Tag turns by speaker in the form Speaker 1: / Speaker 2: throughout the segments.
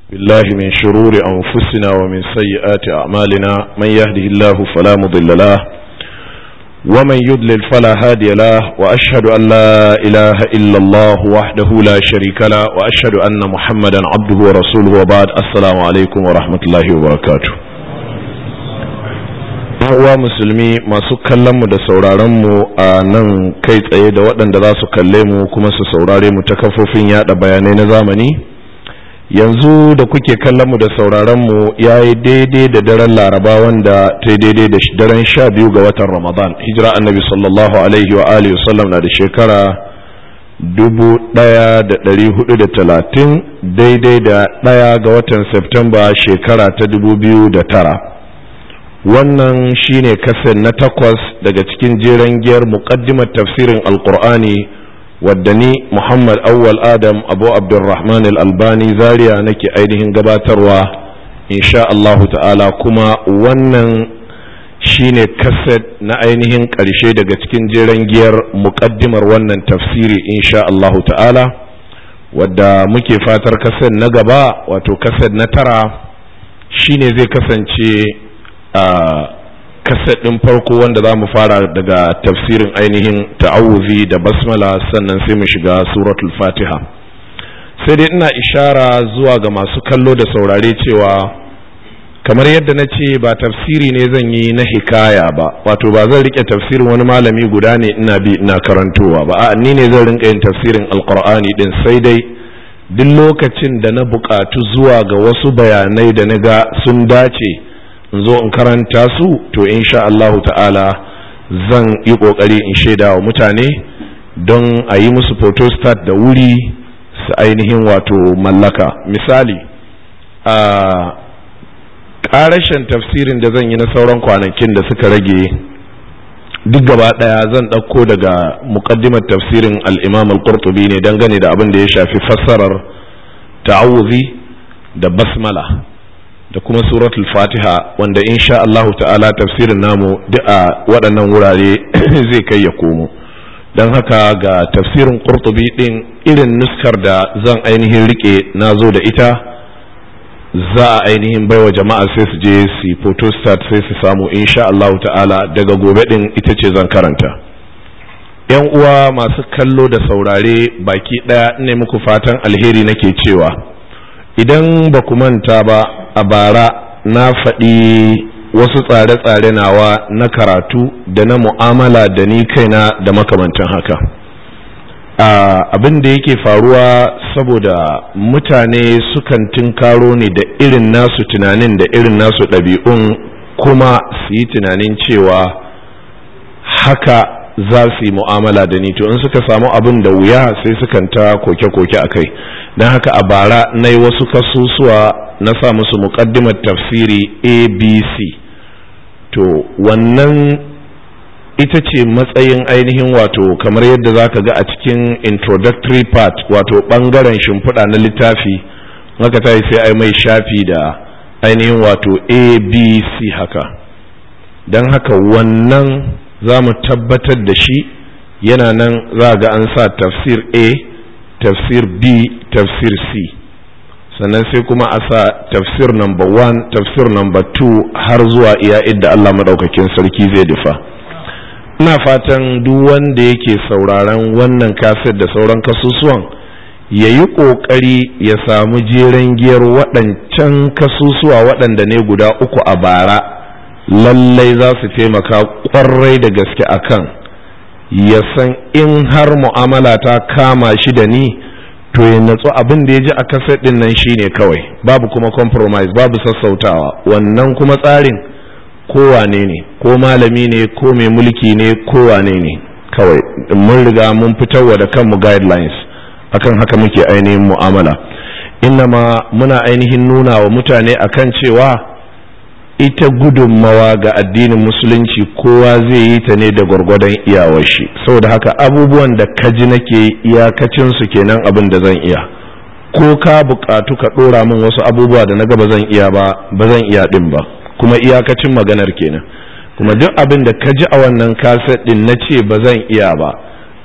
Speaker 1: بالله من شرور أنفسنا ومن سيئات أعمالنا من يهده الله فلا مضل له ومن يضلل فلا هادي له وأشهد أن لا إله إلا الله وحده لا شريك له وأشهد أن محمدا عبده ورسوله وبعد السلام عليكم ورحمة الله وبركاته uwa musulmi masu kallonmu da sauraronmu a nan kai tsaye da waɗanda za su kalle mu kuma su saurare mu ta kafofin yada bayanai na zamani yanzu da kuke kallon mu da sauraron mu ya yi daidai da daren laraba wanda ta daidai da daren sha biyu ga watan ramadan hijira annabi sallallahu alaihi wa alihi wasallam na da shekara dubu daya da dari hudu da talatin daidai da daya ga watan septemba shekara ta dubu biyu da tara wannan shine kasan na takwas daga cikin jeren giyar muqaddimar tafsirin alqur'ani wadda ni Muhammad Awwal Adam Abu Abdulrahman Al-Albani Zaria nake ainihin gabatarwa insha Allahu ta'ala kuma wannan shine kaset na ainihin ƙarshe daga cikin jeren giyar muƙaddimar wannan tafsiri insha Allahu ta'ala wadda muke fatar kaset na gaba wato kaset na tara shine zai kasance a kaset ɗin farko wanda za mu fara daga tafsirin ainihin ta'awuzi da basmala sannan sai mu shiga suratul fatiha sai dai ina ishara zuwa ga masu kallo da saurare cewa kamar yadda na ce ba tafsiri ne zan yi na hikaya ba wato ba zan rike tafsirin wani malami guda ne ina bi ina karantowa ba a ni ne zan rinka yin tafsirin alkur'ani din sai dai duk lokacin da na buƙatu zuwa ga wasu bayanai da na ga sun dace in zo in karanta su to insha Allah ta'ala zan yi kokari in shaida wa mutane don a yi musu photostat da wuri su ainihin wato mallaka misali a ƙarashen tafsirin da zan yi na sauran kwanakin da suka rage duk gaba ɗaya zan ɗauko daga muƙaddimar tafsirin al'imam al-qurtubi ne dangane da abin da ya shafi fassarar ta'awuzi da basmala da kuma suratul fatiha wanda insha Allahu ta'ala tafsirin namu duk a waɗannan wurare zai kai ya komo don haka ga tafsirin qurtubi din irin nuskar da zan ainihin rike na zo da ita za a ainihin baiwa jama'a sai su je su photostat sai su samu insha Allahu ta'ala daga gobe din ita ce zan karanta yan uwa masu kallo da saurare baki ɗaya ne muku fatan alheri nake cewa idan ba ku manta ba a bara na faɗi wasu tsare-tsare nawa na karatu da na mu'amala da ni kaina da makamantan haka abin da yake faruwa saboda mutane sukan tinkaro ne da irin nasu tunanin da irin nasu ɗabi'un kuma su yi tunanin cewa haka za su yi mu'amala da ni to in suka samu abin da wuya sai sukan ta koke-koke a kai don haka a bara na yi wasu kasusuwa na sa musu muƙaddimar tafsiri abc to wannan ita ce matsayin ainihin wato kamar yadda za ka ga a cikin introductory part wato ɓangaren shimfiɗa na littafi haka ta yi sai ai mai shafi da ainihin wato abc haka don haka wannan za mu tabbatar da shi yana nan za ga an sa tafsir a tafsir b tafsir c sannan sai kuma a sa tafsir number one tafsir number two har zuwa iya idda Allah maɗaukakin sarki zai dufa ina fatan duk wanda yake sauraron wannan kaset da sauran kasusuwan ya yi ƙoƙari ya samu jeren giyar waɗancan kasusuwa waɗanda ne guda uku a bara lallai za su taimaka ƙwarai da gaske akan ya san in har mu'amala ta kama shi da ni to ya natsu abin da ya ji a kaset din nan shine kawai babu kuma compromise babu sassautawa wannan kuma tsarin kowane ne ko malami ne ko mai mulki ne kowane ne kawai mun riga mun fitarwa da kanmu guidelines akan haka muke ainihin mu'amala innama muna ainihin nuna wa mutane akan cewa ita gudunmawa ga addinin musulunci kowa zai yi ta ne da gwargwadon iyawar shi saboda haka abubuwan da kaji nake iyakacin su kenan abin da zan iya ko ka bukatu ka dora min wasu abubuwa da na ga ba zan iya ba ba zan iya din ba kuma iyakacin maganar kenan kuma duk abin da kaji a wannan kaset din na ce ba zan iya ba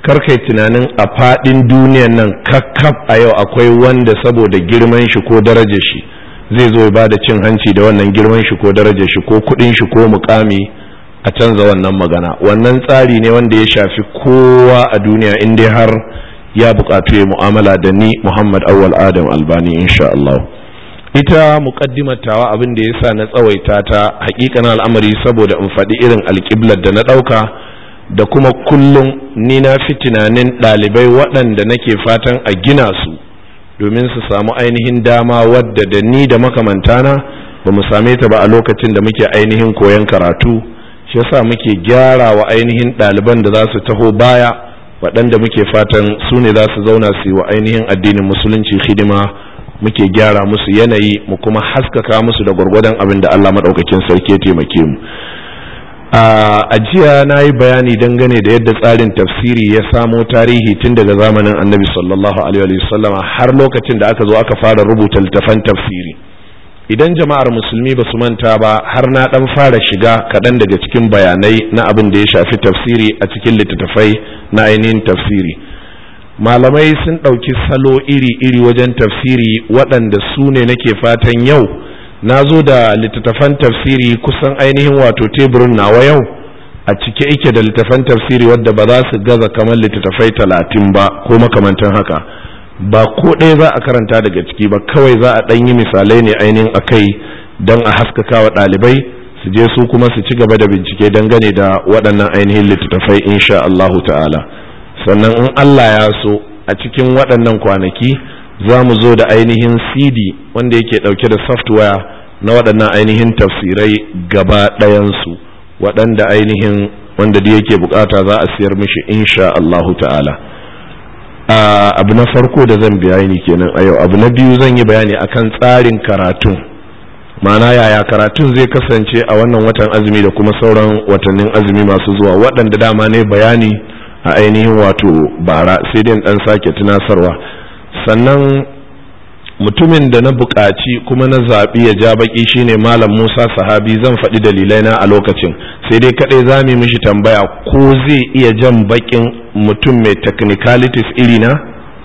Speaker 1: karkai tunanin a faɗin duniyan nan kakkaf a yau akwai wanda saboda girman shi ko darajar shi zai zo ya ba da cin hanci da wannan girman shi ko darajar shi ko kuɗin shi ko mukami a canza wannan magana wannan tsari ne wanda ya shafi kowa a duniya in dai har ya buƙatu ya mu'amala da ni muhammad awwal adam albani insha Allah ita muƙaddimar tawa abin da ya sa na tsawaita ta hakikanin al'amari saboda in faɗi irin alƙiblar da na ɗauka da kuma kullum ni na fi tunanin ɗalibai waɗanda nake fatan a gina su domin su samu ainihin dama wadda da ni da makamantana ba mu same ta ba a lokacin da muke ainihin koyon karatu shi yasa muke gyara wa ainihin ɗaliban da za su taho baya waɗanda muke fatan su ne za su zauna su yi wa ainihin addinin musulunci hidima muke gyara musu yanayi mu kuma haskaka musu da gwargwadon abin da Allah maɗaukakin sarki ya taimake mu a jiya na yi bayani dangane da yadda tsarin tafsiri ya samo tarihi tun daga zamanin annabi sallallahu alaihi wasallama har lokacin da aka zo aka fara rubuta littafan tafsiri idan jama'ar musulmi ba su manta ba har na dan fara shiga kaɗan daga cikin bayanai na abin da ya shafi tafsiri a cikin littattafai na ainihin tafsiri malamai sun ɗauki salo iri-iri wajen tafsiri waɗanda su ne nake fatan yau na zo da littattafan tafsiri kusan ainihin wato teburin nawa yau a cike ike da littattafan tafsiri wadda ba za su gaza kamar littattafai talatin ba ko makamantan haka ba ko ɗaya za a karanta daga ciki ba kawai za a ɗan yi misalai ne ainihin a kai don a haskaka wa ɗalibai su je su kuma su ci gaba da bincike dangane da waɗannan ainihin littattafai insha Allahu ta'ala sannan in Allah ya so a cikin waɗannan kwanaki za mu zo da ainihin cd wanda yake ɗauke da software na waɗannan ainihin tafsirai gaba ɗayansu waɗanda ainihin wanda da yake bukata za a siyar mishi insha Allahu ta'ala abu na farko da zan bayani kenan a yau abu na biyu zan yi bayani akan tsarin karatun ma'ana yaya karatun zai kasance a wannan watan azumi da kuma sauran watannin azumi masu zuwa waɗanda dama ne bayani a ainihin wato bara sai dai ɗan sake tunasarwa sannan mutumin da na buƙaci kuma na zaɓi ya ja baƙi shine malam musa sahabi zan faɗi dalilai na a lokacin sai dai kaɗai za mu mishi tambaya ko zai iya jan baƙin mutum mai technicalities iri na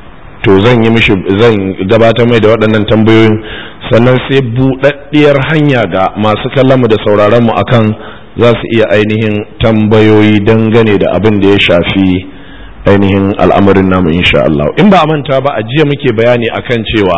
Speaker 1: to zan yi mishi zan gabatar mai da waɗannan tambayoyin sannan sai buɗaɗɗiyar hanya ga masu kallon mu da sauraron mu akan za su iya ainihin tambayoyi dangane da abin da ya shafi ainihin al'amarin namu insha Allah in ba a manta ba a jiya muke bayani akan cewa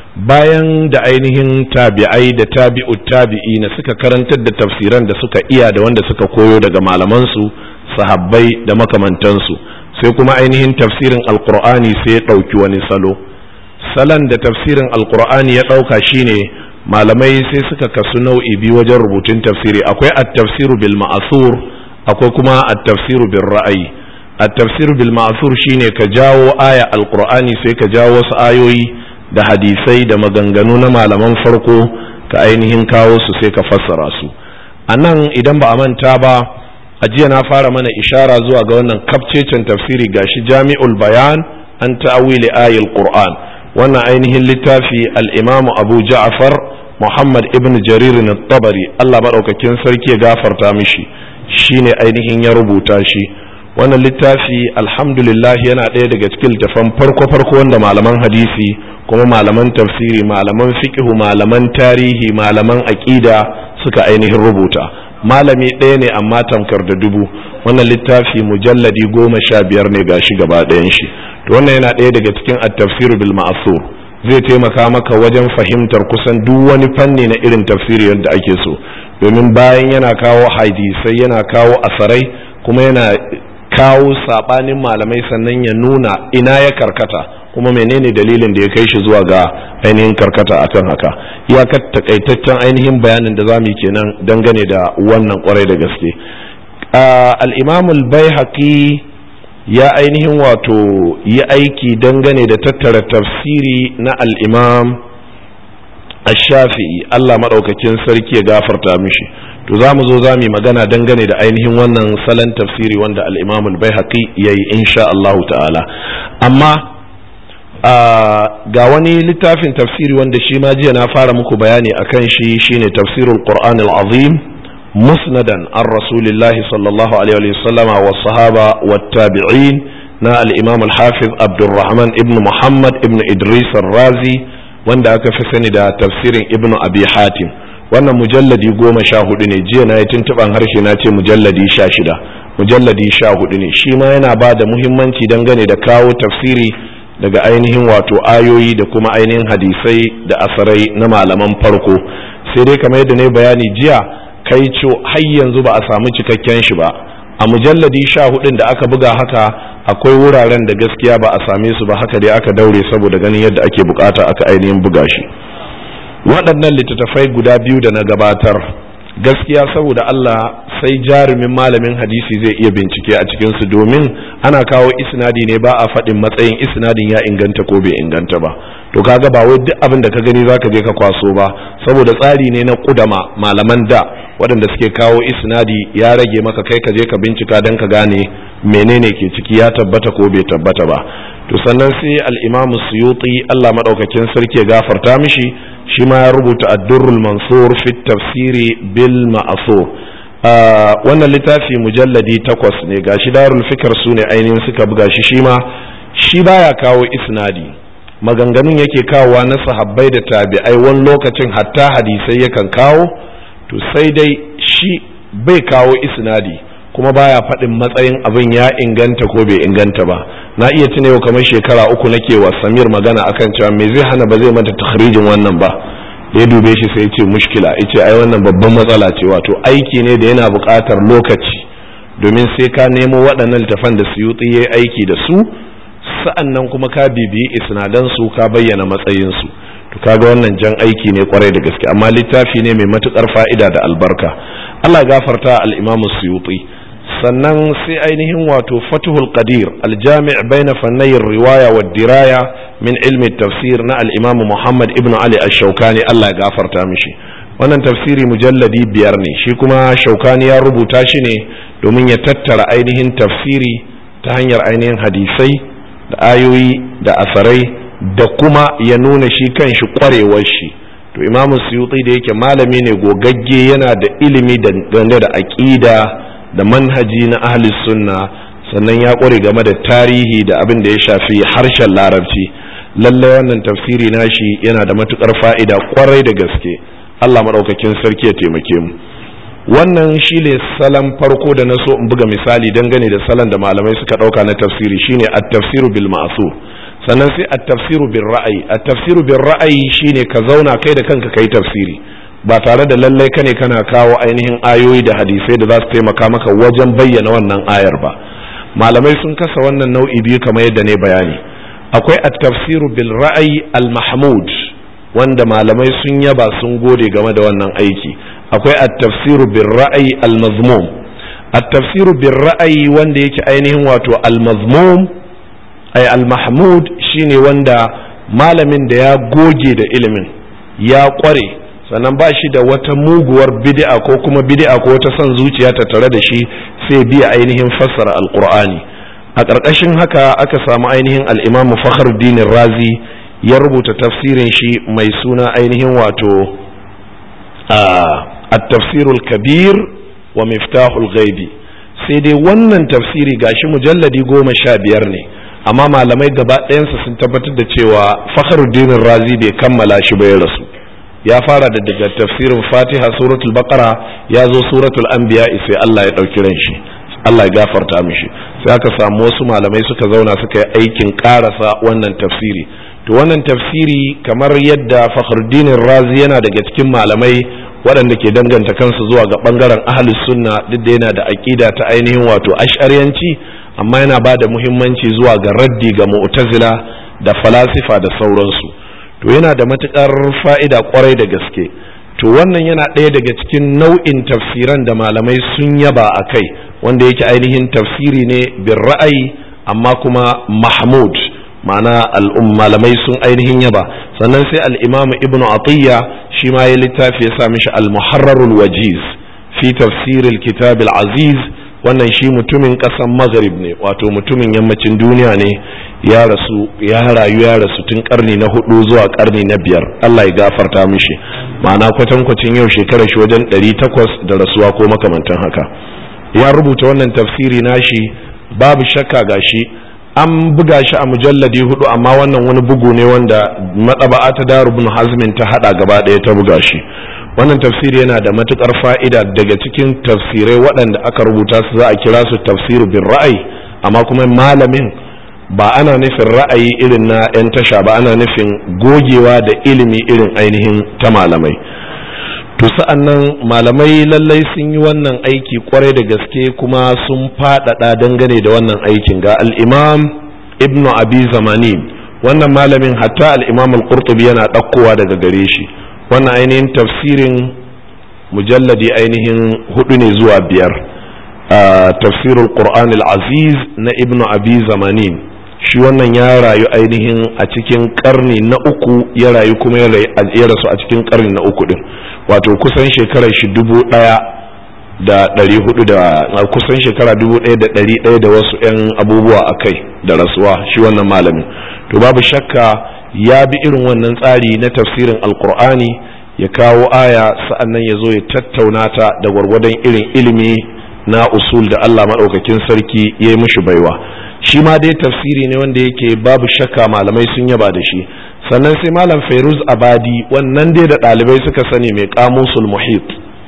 Speaker 1: bayan da ainihin tabi'ai da tabi'u tabi'i na suka karantar da tafsiran da suka iya da wanda suka koyo daga malamansu sahabbai da makamantansu sai kuma ainihin tafsirin alkur'ani sai ya ɗauki wani salo salon da tafsirin alkur'ani ya ɗauka shine malamai sai suka kasu nau'i biyu wajen rubutun tafsiri akwai at-tafsiru bil ma'asur akwai kuma at-tafsiru bil ra'ayi at-tafsir bil ma'asur shine ka jawo aya alqur'ani sai ka jawo wasu ayoyi da hadisai da maganganu na malaman farko ka ainihin kawo su sai ka fassara su a nan idan ba a manta ba a jiya na fara mana ishara zuwa ga wannan kafcecen tafsiri gashi jami'ul bayan an ta'awili ayil qur'an wannan ainihin littafi al-imamu abu ja'far muhammad ibn jarir at-tabari Allah madaukakin sarki ya gafarta mishi shine ainihin ya rubuta shi wannan littafi alhamdulillah yana ɗaya daga cikin littafan farko-farko wanda malaman hadisi kuma malaman tafsiri malaman fiqhu malaman tarihi malaman aƙida suka ainihin rubuta malami ɗaya ne amma tamkar da dubu wannan littafi mujalladi goma sha biyar ne gashi gaba ɗayan shi to wannan yana ɗaya daga cikin at-tafsir bil ma'sur zai taimaka maka wajen fahimtar kusan duk wani fanni na irin tafsiri yadda ake so domin bayan yana kawo hadisai yana kawo asarai kuma yana kawo sabanin malamai sannan ya nuna ina ya karkata kuma menene dalilin da ya kai shi zuwa ga ainihin karkata akan haka iyakar takaitaccen ainihin bayanin da zamu yi kenan dangane da wannan kwarai da gaske al-imam al-baihaqi ya ainihin wato yi aiki dangane da tattara tafsiri na al-imam ash-shafi'i Allah madaukakin sarki ya gafarta mishi to za mu zo za mu magana dangane da ainihin wannan salon tafsiri wanda al-imam al-baihaqi yayi insha Allah ta'ala amma ga wani littafin tafsiri wanda shi ma jiya na fara muku bayani akan shi shine tafsirul qur'an al-azim musnadan an rasulillahi sallallahu alaihi wa sallama wa sahaba wa tabi'in na al-imam al-hafiz abdurrahman ibn muhammad ibn idris razi wanda aka fi sani da tafsirin ibn abi hatim wannan mujalladi goma sha hudu ne jiya na yi tuntuɓan harshe na ce mujalladi sha shida mujalladi sha hudu ne shi ma yana ba da muhimmanci dangane da kawo tafsiri daga ainihin wato ayoyi da kuma ainihin hadisai da asarai na malaman farko sai dai kamar yadda ne bayani jiya kai co har yanzu ba a samu cikakken shi ba a mujalladi sha hudun da aka buga haka akwai wuraren da gaskiya ba a same su ba haka dai aka daure saboda ganin yadda ake bukata aka ainihin buga shi waɗannan littattafai guda biyu da na gabatar gaskiya saboda Allah sai jarumin malamin hadisi zai iya bincike a cikinsu domin ana kawo isnadi ne ba a faɗin matsayin isnadin ya inganta ko bai inganta ba to kaga ba wai duk abin da ka gani zaka je ka kwaso ba saboda tsari ne na kudama malaman da waɗanda suke kawo isnadi ya rage maka kai ka je ka bincika don ka gane menene ke ciki ya tabbata ko bai tabbata ba to sannan sai al-imamu suyuti Allah madaukakin sarki ya gafarta mishi shi ma ya rubuta addurrul mansur fi tafsiri bil ma'asur wannan littafi mujalladi takwas ne gashi darul fikar su ne ainihin suka buga shi shi ma shi baya kawo isnadi maganganun yake kawowa na sahabbai da tabi'ai wani lokacin hatta hadisai yakan kawo to sai dai shi bai kawo isnadi kuma baya faɗin matsayin abin ya inganta ko bai inganta ba na iya tuna yau kamar shekara uku nake wa samir magana akan cewa me zai hana ba zai mata takhrijin wannan ba da ya dube shi sai ya ce mushkila ya ce ai wannan babban matsala ce wato aiki ne da yana buƙatar lokaci domin sai ka nemo waɗannan littafan da suyuti ya aiki da su sa'an nan kuma ka bibiyi isnadan su ka bayyana matsayin su to kaga wannan jan aiki ne kwarai da gaske amma littafi ne mai matukar fa'ida da albarka Allah gafarta al-Imam Suyuti sannan sai ainihin wato fatuhul qadir aljami' baina fannayin riwaya wa diraya min ilmi tafsir na al-imam muhammad ibn ali ash-shawkani Allah ya gafarta mishi wannan tafsiri mujalladi biyar ne shi kuma shaukani ya rubuta shi ne domin ya tattara ainihin tafsiri ta hanyar ainihin hadisai da ayoyi da asarai da kuma ya nuna shi kan shi kwarewar shi to imamu suyuti da yake malami ne gogagge yana da ilimi dangane da aqida da manhaji na ahli sunna sannan ya kware game da tarihi da abin da ya shafi harshen larabci lalle wannan tafsiri nashi yana da matukar fa'ida kwarai da gaske Allah maɗaukakin sarki ya taimake mu wannan shi ne salon farko da na so in buga misali dangane da salon da malamai suka ɗauka na tafsiri shine at-tafsiru bil ma'sur sannan sai at-tafsiru bil ra'ayi at-tafsiru bil ra'ayi shine ka zauna kai da kanka kai tafsiri ba tare da lallai kane kana kawo ainihin ayoyi da hadisai da za su taimaka maka wajen bayyana wannan ayar ba malamai sun kasa wannan nau'i biyu kamar yadda ne bayani akwai at-tafsiru bil ra'ayi al-mahmud wanda malamai sun yaba sun gode game da wannan aiki akwai at-tafsiru bil ra'ayi al-mazmum at-tafsiru bil ra'ayi wanda yake ainihin wato al-mazmum ay al-mahmud shine wanda malamin da ya goge da ilimin ya kware sannan ba shi da wata muguwar bid'a ko kuma bid'a ko wata son zuciya ta tare da shi sai biya ainihin fassara alqur'ani a ƙarƙashin haka aka samu ainihin al-imam fakhruddin razi ya rubuta tafsirin shi mai suna ainihin wato at-tafsirul kabir wa miftahul ghaibi sai dai wannan tafsiri gashi mujalladi goma sha biyar ne amma malamai gaba ɗayansa sun tabbatar da cewa fakhruddin razi bai kammala shi ba ya rasu ya fara da daga tafsirin fatiha suratul baqara ya zo suratul anbiya sai Allah ya ɗauki ran shi Allah ya gafarta mishi sai aka samu wasu malamai suka zauna suka yi aikin karasa wannan tafsiri to wannan tafsiri kamar yadda fakhruddin razi yana daga cikin malamai waɗanda ke danganta kansu zuwa ga ɓangaren ahlus sunna duk da yana da aƙida ta ainihin wato ash'ariyanci amma yana ba da muhimmanci zuwa ga raddi ga mu'tazila da falasifa da sauransu to yana da matukar fa'ida kwarai da gaske to wannan yana ɗaya daga cikin nau'in tafsiran da malamai sun yaba a kai wanda yake ainihin tafsiri ne bin ra'ayi amma kuma mahmud ma'ana malamai sun ainihin yaba sannan sai al'imamu ibnu atiyya shi ma ya littafi ya sa mishi al-muharrarul wajiz fi tafsiril kitab aziz wannan shi mutumin ƙasan maghrib ne wato mutumin yammacin duniya ne ya rasu ya rayu ya rasu tun karni na hudu zuwa karni na biyar Allah ya gafarta mishi ma'ana kwatankwacin yau shekarar shi wajen ɗari takwas da rasuwa ko makamantan haka ya rubuta wannan tafsiri nashi babu shakka gashi an buga shi a mujalladi hudu amma wannan wani bugu ne wanda maɗaba'a ta darubun hazmin ta hada gaba ɗaya ta buga shi wannan tafsiri yana da matukar fa'ida daga cikin tafsirai waɗanda aka rubuta su za a kira su tafsiru bin ra'ayi amma kuma malamin ba ana nufin ra'ayi irin na 'yan tasha ba ana nufin gogewa da ilimi irin ainihin ta malamai to sa'an nan malamai lallai sun yi wannan aiki kwarai da gaske kuma sun faɗaɗa dangane da wannan aikin ga al'imam ibnu abi zamanin wannan malamin hatta al'imam al-qurtubi yana ɗaukowa daga gare shi wannan ainihin tafsirin mujalladi ainihin hudu ne zuwa biyar tafsirul qur'an al-aziz na ibnu abi zamanin shi wannan ya rayu ainihin a cikin karni na uku ya rayu kuma ya rasu a cikin karni na uku din wato kusan shekarar shi dubu daya da ɗari hudu da kusan shekara dubu ɗaya da ɗari ɗaya da wasu 'yan abubuwa a kai da rasuwa shi wannan malamin to babu shakka ya bi irin wannan tsari na tafsirin alkur'ani ya kawo aya sa'annan ya zo ya tattauna ta da gwargwadon irin ilimi na usul da allah maɗaukakin sarki ya yi mishi baiwa shi ma dai tafsiri ne wanda yake babu shakka malamai sun yaba da shi sannan sai malam fairuz abadi wannan dai da ɗalibai suka sani mai kamusul muhit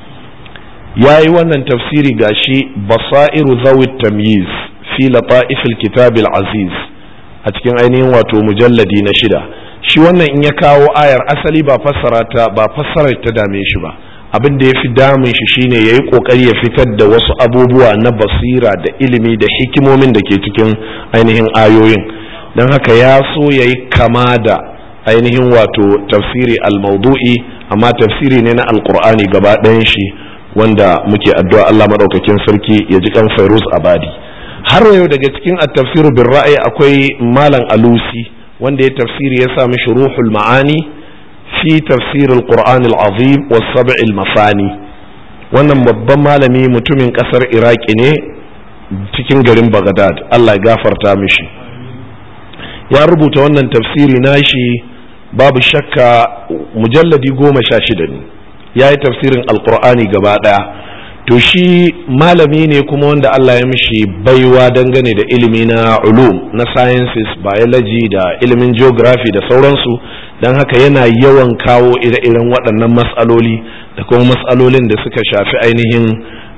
Speaker 1: ya yi wannan tafsiri gashi basairu zawit tamyiz fi lata'ifil kitabil aziz a cikin ainihin wato mujalladi na shida shi wannan in ya kawo ayar asali ba fassara ta ba fassarar ta dame shi ba abin da ya fi damun shi shine ya yi kokari ya fitar da wasu abubuwa na basira da ilimi da hikimomin da ke cikin ainihin ayoyin don haka ya so ya yi kama da ainihin wato tafsiri al-maudu'i amma tafsiri ne na alkur'ani gaba ɗayan shi wanda muke addu'a Allah maɗaukakin sarki ya ji kan fairuz abadi har yau daga cikin at-tafsiru bin ra'ayi akwai malam alusi wanda ya tafsiri ya sa mishi ruhul ma'ani fi tafsir al-qur'an al-azim wa sab' al-mafani wannan babban malami mutumin kasar iraki ne cikin garin bagdad Allah ya gafarta mishi ya rubuta wannan tafsiri nashi babu shakka mujalladi goma sha shida ne ya yi tafsirin alkur'ani gaba ɗaya to shi malami ne kuma wanda Allah ya mishi baiwa dangane da ilimi na ulum na sciences biology da ilimin geography da sauransu don haka yana yawan kawo ire-iren waɗannan matsaloli da kuma matsalolin da suka shafi ainihin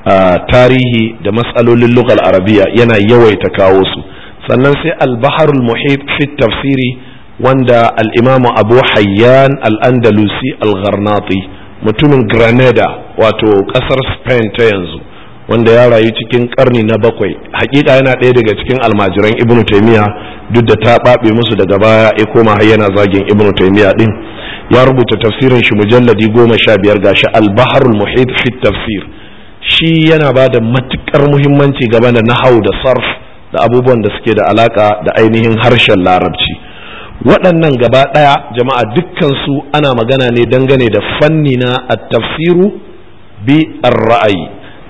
Speaker 1: tarihi da matsalolin lugal arabiya yana yawaita kawo su sannan sai al-baharul muhit fi tafsiri wanda al-imamu abu hayyan al-andalusi al-gharnati mutumin granada wato kasar spain ta yanzu wanda ya rayu cikin karni na bakwai hakika yana ɗaya daga cikin almajiran ibnu taimiya duk da ta ɓaɓe musu daga baya ya koma har yana zagin ibnu taimiya din ya rubuta tafsirin shi mujalladi goma sha biyar gashi albaharul muhit fi tafsir shi yana ba da matukar muhimmanci game da nahau da sarf da abubuwan da suke da alaka da ainihin harshen larabci waɗannan gaba ɗaya jama'a dukkansu ana magana ne dangane da fanni na tafsiru bi ra'ayi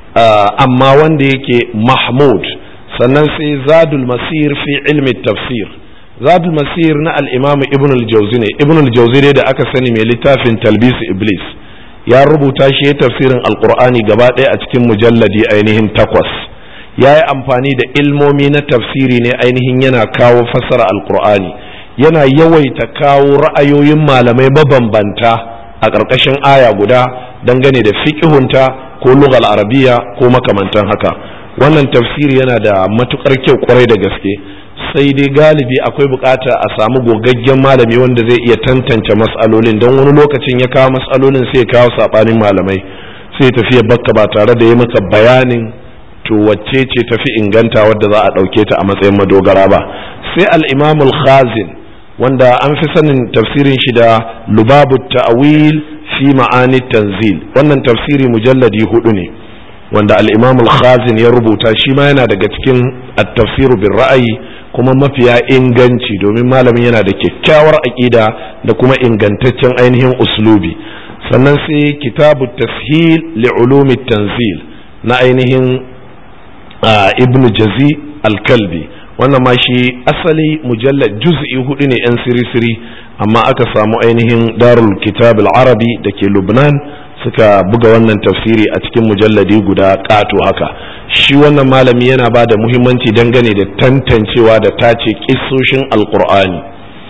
Speaker 1: amma wanda yake mahmud sannan sai zadul masir fi ilmi tafsir zadul masir na al'imamu ibn al-jauzi ne ibn al-jauzi ne da aka sani mai littafin talbis iblis ya rubuta shi ya tafsirin alkur'ani gaba ɗaya a cikin mujalladi ainihin takwas ya yi amfani da ilmomi na tafsiri ne ainihin yana kawo fassara alkur'ani yana yawaita kawo ra'ayoyin malamai mabambanta a ƙarƙashin aya guda dangane da fiƙihunta ko lugal arabiya ko makamantan haka wannan tafsiri yana da matukar kyau kwarai da gaske sai dai galibi akwai bukata a samu gogaggen malami wanda zai iya tantance matsalolin don wani lokacin ya kawo matsalolin sai ya kawo saɓanin malamai sai tafiya bakka ba tare da ya maka bayanin to wacce ce tafi inganta wadda za a ɗauke ta a matsayin madogara ba sai al-imamul khazin wanda an fi sanin tafsirin shi da lubabu ta'wil fi ma'ani tanzil wannan tafsiri mujalladi hudu ne wanda al-imam al-khazin ya rubuta shi ma yana daga cikin at-tafsir bin ra'ayi kuma mafiya inganci domin malamin yana da kyakkyawar aqida da kuma ingantaccen ainihin uslubi sannan sai kitabu tashil li ulumi tanzil na ainihin ibn jazi al-kalbi wannan ma shi asali mujallad juz'i hudu ne yan siri-siri amma aka samu ainihin darul kitab al-arabi da ke lubnan suka buga wannan tafsiri a cikin mujalladi guda ƙato haka shi wannan malami yana ba da muhimmanci dangane da tantancewa da tace kissoshin alkur'ani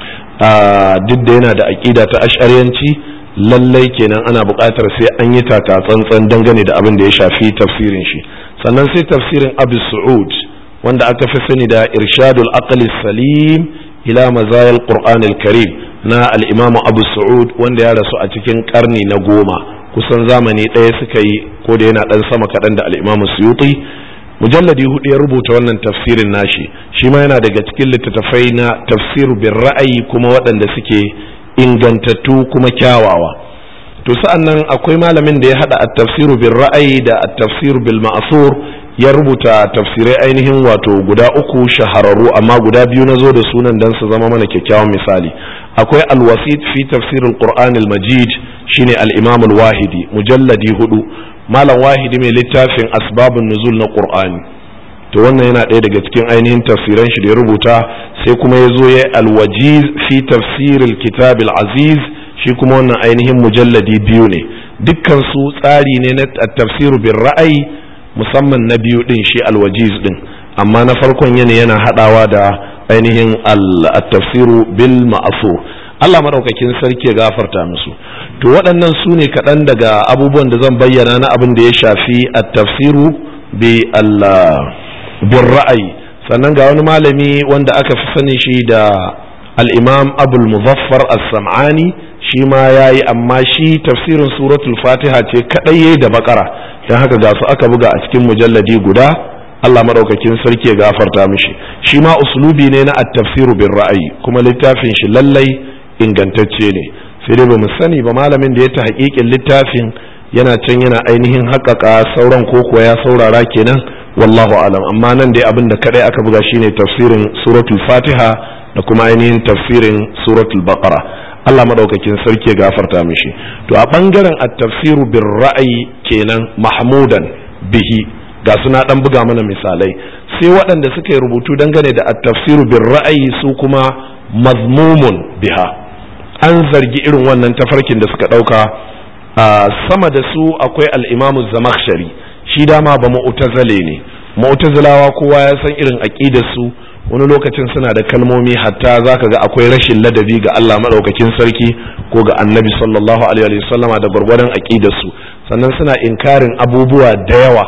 Speaker 1: duk da yana da aƙida ta ash'ariyanci lallai kenan ana buƙatar sai an yi taka tsantsan dangane da abin da ya shafi tafsirin shi sannan sai tafsirin abu su'ud wanda aka fi sani da irshadul aqli salim ila mazayil qur'an karim na al-imam abu su'ud wanda ya rasu a cikin karni na goma kusan zamani ɗaya suka yi ko da yana ɗan sama kaɗan da al-imam suyuti mujalladi hudu ya rubuta wannan tafsirin nashi shi ma yana daga cikin littattafai na tafsiru bin ra'ayi kuma waɗanda suke ingantattu kuma kyawawa to sa'an nan akwai malamin da ya hada at-tafsiru bil ra'ayi da at-tafsiru bil ma'thur ya rubuta tafsirai ainihin wato guda uku shahararru amma guda biyu na zo da sunan dan su zama mana kyakkyawan misali akwai al-wasit fi tafsir al-qur'an al-majid shine al-imam al-wahidi mujalladi hudu malam wahidi mai littafin asbabun nuzul na qur'ani to wannan yana ɗaya daga cikin ainihin tafsiran shi da ya rubuta sai kuma ya zo ya alwajiz fi tafsir kitab aziz shi kuma wannan ainihin mujalladi biyu ne dukkan su tsari ne na tafsir bin ra'ayi musamman na biyu din shi alwajiz din amma na farkon yana yana hadawa da ainihin al-tafsiru bil ma'asur Allah madaukakin sarki ya gafarta musu to waɗannan su ne kaɗan daga abubuwan da zan bayyana na abin da ya shafi at-tafsiru bi Allah bin ra'ayi sannan ga wani malami wanda aka fi sani shi da al-imam abul muzaffar as-sam'ani shi ma yayi amma shi tafsirin suratul fatiha ce kadai yayi da bakara dan haka ga su aka buga a cikin mujalladi guda Allah madaukakin sarki ya gafarta mishi shi ma uslubi ne na at-tafsiru bin ra'ayi kuma littafin shi lallai ingantacce ne sai dai bamu sani ba malamin da ya ta haƙiƙin littafin yana can yana ainihin haƙaƙa sauran ko kuwa ya saurara kenan wallahu alam amma nan dai abin da kadai aka buga shine tafsirin suratul fatiha da kuma ainihin tafsirin suratul baqara Allah madaukakin sarki ya gafarta mishi to a bangaren at-tafsiru bir ra'ayi kenan mahmudan bihi ga suna dan buga mana misalai sai waɗanda suka yi rubutu dangane da at-tafsiru bir ra'ayi su kuma mazmumun biha an zargi irin wannan tafarkin da suka ɗauka sama da su akwai al-imamu zamakhshari shi dama ba mu'tazile ne mu'tazilawa kowa ya san irin aqidar su wani lokacin suna da kalmomi hatta zaka ga akwai rashin ladabi ga Allah madaukakin sarki ko ga Annabi sallallahu alaihi wasallama da gwargwadon aqidar su sannan suna inkarin abubuwa da yawa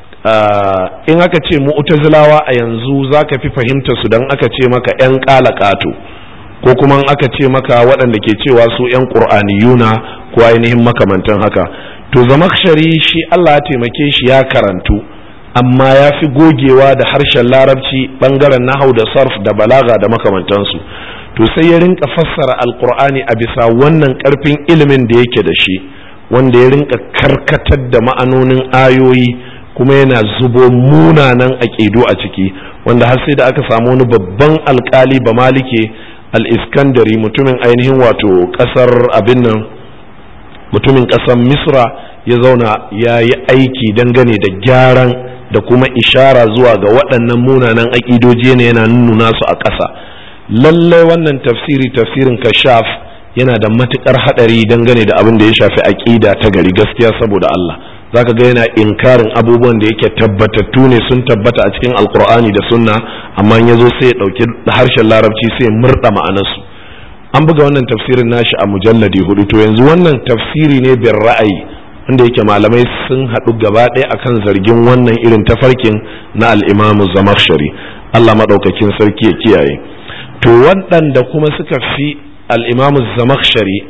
Speaker 1: in aka ce mu'tazilawa a yanzu zaka fi fahimta su dan aka ce maka yan qalaqatu ko kuma aka ce maka waɗanda ke cewa su yan qur'aniyuna ko ainihin makamantan haka to zamakshari shi Allah ya taimake shi ya karantu amma ya fi gogewa da harshen larabci bangaren nahau da sarf da balaga da makamantansu to sai ya rinka fassara alkur'ani a bisa wannan karfin ilimin da yake da shi wanda ya rinka karkatar da ma'anonin ayoyi kuma yana zubo munanan aƙidu a ciki wanda har sai da aka samu wani babban alkali ba malike al-iskandari mutumin ainihin wato ƙasar abin nan mutumin ƙasar misra ya zauna ya yi aiki dangane da gyaran da kuma ishara zuwa ga waɗannan munanan aƙidoji ne yana nuna su a ƙasa lallai wannan tafsiri tafsirin kashaf yana da matuƙar haɗari dangane da abin da ya shafi aƙida ta gari gaskiya saboda Allah zaka ga yana inkarin abubuwan da yake tabbatattu ne sun tabbata a cikin alkur'ani da sunna amma ya zo sai ya ɗauki harshen larabci sai ya murɗa ma'anarsu an buga wannan tafsirin nashi a mujalladi hudu to yanzu wannan tafsiri ne bin ra'ayi wanda yake malamai sun haɗu gaba ɗaya akan zargin wannan irin tafarkin na al'imamu zamakshari Allah maɗaukakin sarki ya kiyaye to waɗanda kuma suka fi al'imamu zamakshari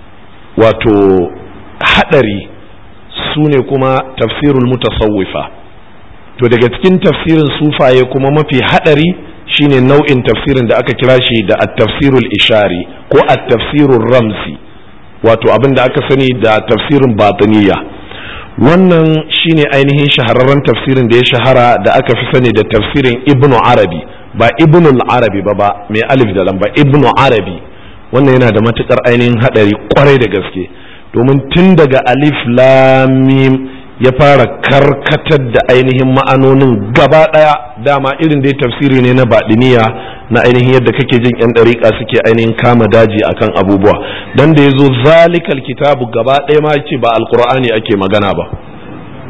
Speaker 1: wato haɗari su ne kuma tafsirul mutasawwifa to daga cikin tafsirin sufaye kuma mafi haɗari shine nau'in tafsirin da aka kira shi da at-tafsirul ishari ko at-tafsirul ramzi wato abin da aka sani da tafsirin batiniya wannan shine ainihin shahararren tafsirin da ya shahara da aka fi sani da tafsirin ibnu arabi ba ibnu arabi ba ba mai alif da lamba ibnu arabi wannan yana da matukar ainihin hadari kwarai da gaske domin tun daga alif lamim ya fara karkatar da ainihin ma'anonin gaba daya dama irin dai tafsiri ne na baɗiniya na ainihin yadda kake jin yan ɗariƙa suke ainihin kama daji akan abubuwa dan da ya zo zalikal kitabu gaba ɗaya ma ce ba alkur'ani ake magana ba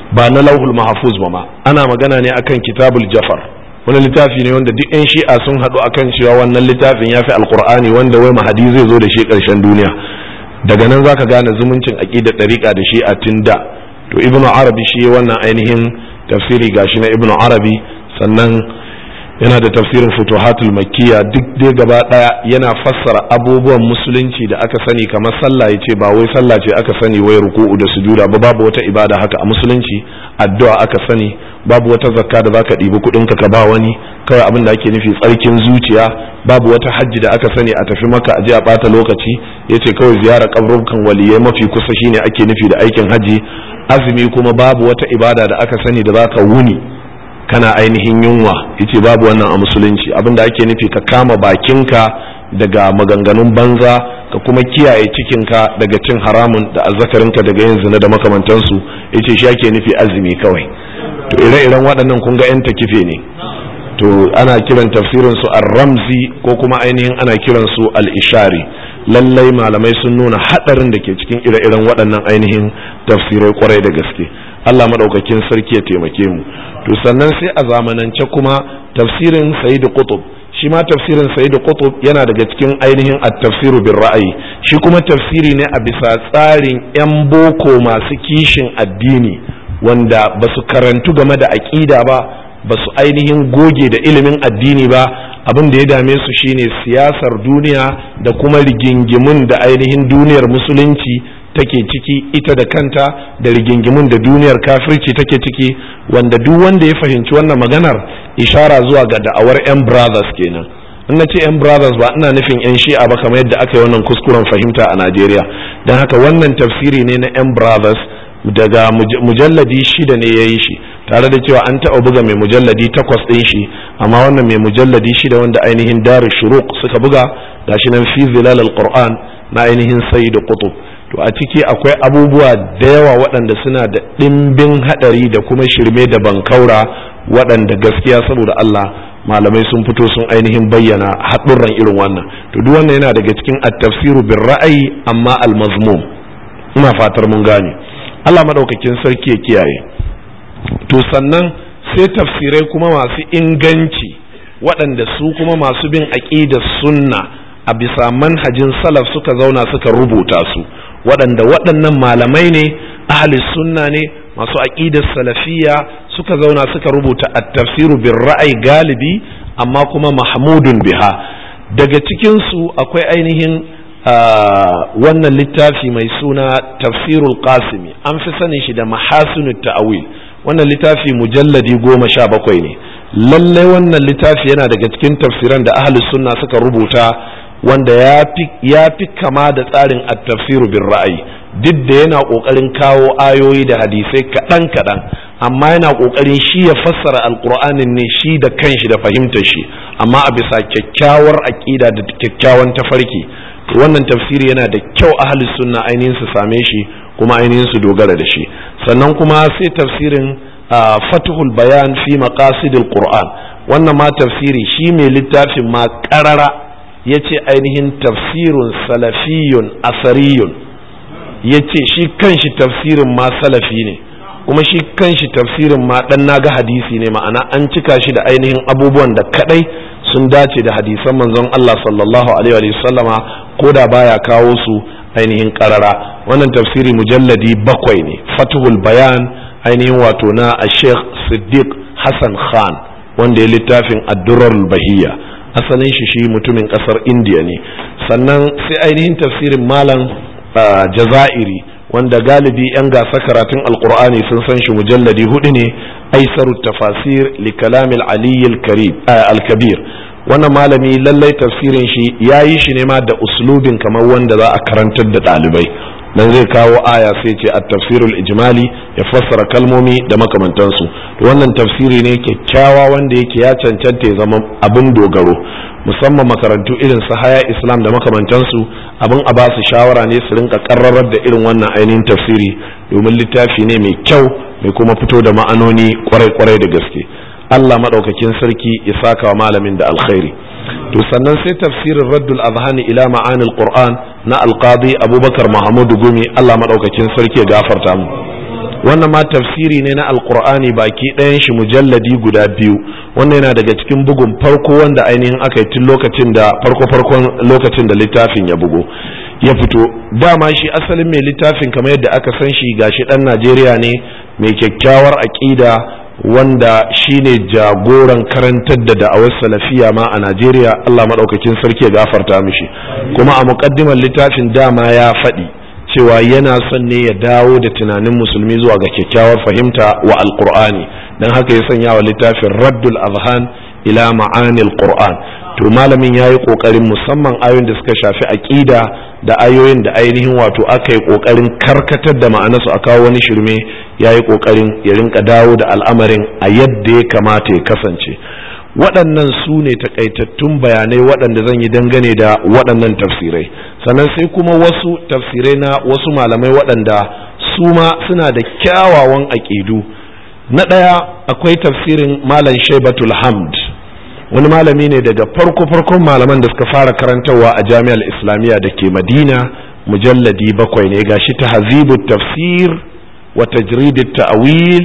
Speaker 1: ba na lauhul mahfuz ba ma ana magana ne akan kitabul jafar wani littafi ne wanda duk 'yan shi'a sun haɗu akan cewa wannan littafin ya fi alkur'ani wanda wai mahadi zai zo da shi ƙarshen duniya daga nan zaka gane zumuncin aqidar ɗariƙa da shi a tunda to ibnu arabi shi wannan ainihin tafsiri gashi na ibnu arabi sannan yana da tafsirin futuhatul makkiya duk dai gaba daya yana fassara abubuwan musulunci da aka sani kamar sallah yace ba wai sallah ce aka sani wai ruku'u da sujuda ba babu wata ibada haka a musulunci addu'a aka sani babu wata zakka da zaka ɗibi kuɗin ka ba wani kawai abin da ake nufi tsarkin zuciya babu wata hajji da aka sani a tafi maka a je a bata lokaci yace kawai ziyara kabrukan waliyai mafi kusa shine ake nufi da aikin hajji azumi kuma babu wata ibada da aka sani da zaka wuni kana ainihin yunwa yace babu wannan a musulunci abinda ake nufi ka kama bakinka daga maganganun banza ka kuma kiyaye cikinka daga cin haramun da azzakarinka daga yin zina da makamantansu yace shi ake nufi azumi kawai to ire-iren waɗannan kun ga 'yan takife ne to ana kiran tafsirin su ar-ramzi ko kuma ainihin ana kiran su al-ishari lallai malamai sun nuna hadarin da ke cikin ire-iren waɗannan ainihin tafsirai kwarai da gaske Allah madaukakin sarki ya taimake mu to sannan sai a zamanance kuma tafsirin Sayyid Qutb shi ma tafsirin Sayyid Qutb yana daga cikin ainihin at-tafsiru bir ra'ayi shi kuma tafsiri ne a bisa tsarin yan boko masu kishin addini wanda ba su karantu game da aƙida ba ba su ainihin goge da ilimin addini ba abin da ya dame su shine siyasar duniya da kuma rigingimun da ainihin duniyar musulunci take ciki ita da kanta da rigingimun da duniyar kafirci take ciki wanda duk wanda ya fahimci wannan maganar ishara zuwa ga da'awar 'yan brothers kenan in na ce 'yan brothers ba ina nufin 'yan shi'a ba kamar yadda aka yi wannan kuskuren fahimta a najeriya don haka wannan tafsiri ne na 'yan brothers daga mujalladi shida ne ya yi shi tare da cewa an taɓa buga mai mujalladi takwas ɗin shi amma wannan mai mujalladi shida wanda ainihin daru shuruk suka buga gashi nan fi zilal al-qur'an na ainihin sayyid qutub to a ciki akwai abubuwa da yawa waɗanda suna da ɗimbin haɗari da kuma shirme da bankaura waɗanda gaskiya saboda Allah malamai sun fito sun ainihin bayyana haɗurran irin wannan to duk wannan yana daga cikin at-tafsiru bir ra'ayi amma al-mazmum ina fatar mun gane Allah madaukakin sarki ya kiyaye to sannan sai tafsirai kuma masu inganci waɗanda su kuma masu bin aqidar sunna a bisa manhajin salaf suka zauna suka rubuta su waɗanda waɗannan malamai ne ahli sunna ne masu aqidar salafiya suka zauna suka rubuta at-tafsiru bir ra'ayi galibi amma kuma mahmudun biha daga cikin su akwai ainihin wannan littafi mai suna tafsirul qasimi an fi sanin shi da mahasinut ta'awil wannan littafi mujalladi goma sha bakwai ne lallai wannan littafi yana daga cikin tafsiran da ahli sunna suka rubuta wanda ya fi kama da tsarin at-tafsiru bin ra'ayi duk da yana ƙoƙarin kawo ayoyi da hadisai kaɗan kaɗan amma yana ƙoƙarin shi ya fassara alƙur'anin ne shi da kanshi da fahimtar shi amma a bisa kyakkyawar aƙida da kyakkyawan tafarki wannan tafsiri yana da kyau ahli sunna ainihin su same shi kuma ainihin su dogara da shi sannan kuma sai tafsirin fatuhul bayan fi maqasidil qur'an wannan ma tafsiri shi mai littafin ma ƙarara ya ce ainihin tafsirun salafiyun asariyun ya ce shi kanshi tafsirin ma salafi ne kuma shi kanshi tafsirin ma dan naga hadisi ne ma'ana an cika shi da ainihin abubuwan da kadai sun dace da hadisan manzon Allah sallallahu alaihi wa sallama ko da baya kawo su ainihin karara wannan tafsiri mujalladi bakwai ne fatuhul bayan ainihin wato na Sheikh Siddiq Hassan Khan wanda ya littafin ad-durar bahiyya asalin shi shi mutumin kasar indiya ne sannan sai ainihin tafsirin malam jazairi wanda galibi 'yan gasa karatun alkur'ani sun san shi mujalladi hudu ne aisaru tafasir li kalamil aliyyil alkabir wannan malami lallai tafsirin shi ya yi shi ne ma da uslubin kamar wanda za a karantar da ɗalibai dan zai kawo aya sai ce a tafsirul ijmali ya fassara kalmomi da makamantansu wannan tafsiri ne kyakkyawa wanda yake ya cancanta ya zama abin dogaro musamman makarantu irin su haya islam da makamantansu abin a basu shawara ne su rinka karrarar da irin wannan ainihin tafsiri domin littafi ne mai kyau mai kuma fito da ma'anoni kwarai-kwarai da gaske allah maɗaukakin sarki ya saka wa malamin da alkhairi to sannan sai tafsirin raddul azhani ila ma'anil qur'an na alqadi abubakar mahamudu gumi allah maɗaukakin sarki ya gafarta mu wannan ma tafsiri ne na alkur'ani baki ɗayan shi mujalladi guda biyu wannan yana daga cikin bugun farko wanda ainihin aka yi tun lokacin da farko farkon lokacin da littafin ya bugo ya fito dama shi asalin mai littafin kamar yadda aka san shi gashi ɗan najeriya ne mai kyakkyawar aƙida wanda shine jagoran karantar da da'awar salafiya ma a najeriya allah maɗaukakin sarki ya gafarta mishi kuma a muƙaddimar littafin dama ya faɗi cewa yana son ne ya dawo da tunanin musulmi zuwa ga kyakkyawar fahimta wa alkur'ani don haka ya sanya wa littafin raddul azhan ila ma'anil qur'an to malamin ya yi ƙoƙarin musamman ayoyin da suka shafi aƙida da ayoyin da ainihin wato aka yi ƙoƙarin karkatar da ma'anarsu a kawo wani shirme ya yi ƙoƙarin ya rinka dawo da al'amarin a yadda ya kamata ya kasance waɗannan su ne takaitattun bayanai waɗanda zan yi dangane da waɗannan tafsirai sannan sai kuma wasu tafsirai na wasu malamai waɗanda su ma suna da kyawawan aƙidu na ɗaya akwai tafsirin malam shaibatul hamd wani malami ne daga farko-farkon malaman da suka fara karantarwa a jami'ar islamiyya da ke madina mujalladi bakwai ne gashi ta hazibu tafsir wa tajridit ta'wil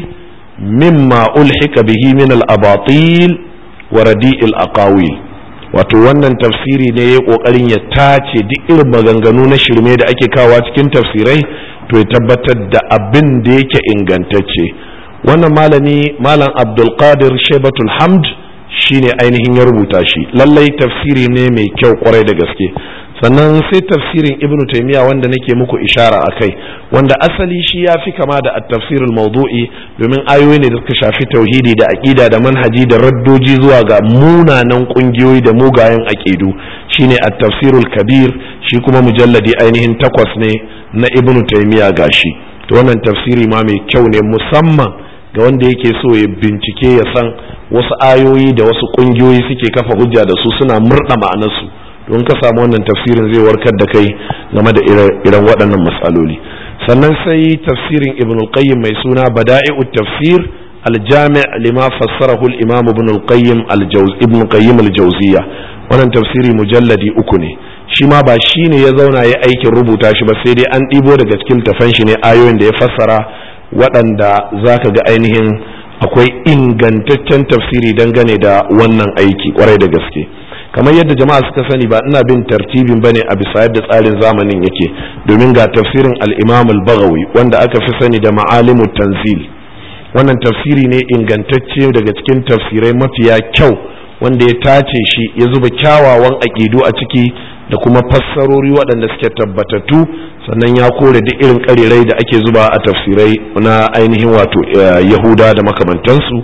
Speaker 1: mimma ulhika bihi min al-abatil wa radi'il aqawil wato wannan tafsiri ne ya kokarin ya tace duk irin maganganu na shirme da ake kawa cikin tafsirai to ya tabbatar da abin da yake ingantacce wannan malami malam abdul qadir shaibatul hamd shine ainihin ya rubuta shi lallai tafsiri ne mai kyau kwarai da gaske sannan sai tafsirin ibn taymiya wanda nake muku ishara a kai wanda asali shi ya fi kama da at-tafsirul mawdu'i domin ayoyi ne da suka shafi tauhidi da aqida da manhaji da raddoji zuwa ga munanan kungiyoyi da mugayen aqidu shine at-tafsirul kabir shi kuma mujalladi ainihin takwas ne na ibn taymiya gashi to wannan tafsiri ma mai kyau ne musamman ga wanda yake so ya bincike ya san wasu ayoyi da wasu kungiyoyi suke kafa hujja da su suna murda ma'anarsu don ka samu wannan tafsirin zai warkar da kai game da irin waɗannan matsaloli sannan sai tafsirin ibn al-qayyim mai suna bada'i'ut tafsir al-jami' lima fassarahu al-imam ibn al-qayyim ibn qayyim al-jawziyya wannan tafsiri mujalladi uku ne shi ma ba shi ne ya zauna ya aikin rubuta shi ba sai dai an ɗibo daga cikin tafan shi ne ayoyin da ya fassara waɗanda za ka ga ainihin akwai ingantaccen tafsiri dangane da wannan aiki kwarai da gaske kamar yadda jama'a suka sani ba ina bin tartibin bane a bisa yadda tsarin zamanin yake domin ga tafsirin al-imam al-baghawi wanda aka fi sani da ma'alimut tanzil wannan tafsiri ne ingantacce daga cikin tafsirai mafiya kyau wanda ya tace shi ya zuba kyawawan aƙidu a ciki da kuma fassarori waɗanda suke tabbatattu sannan ya kore duk irin ƙarirai da ake zuba a tafsirai na ainihin wato yahuda da makamantansu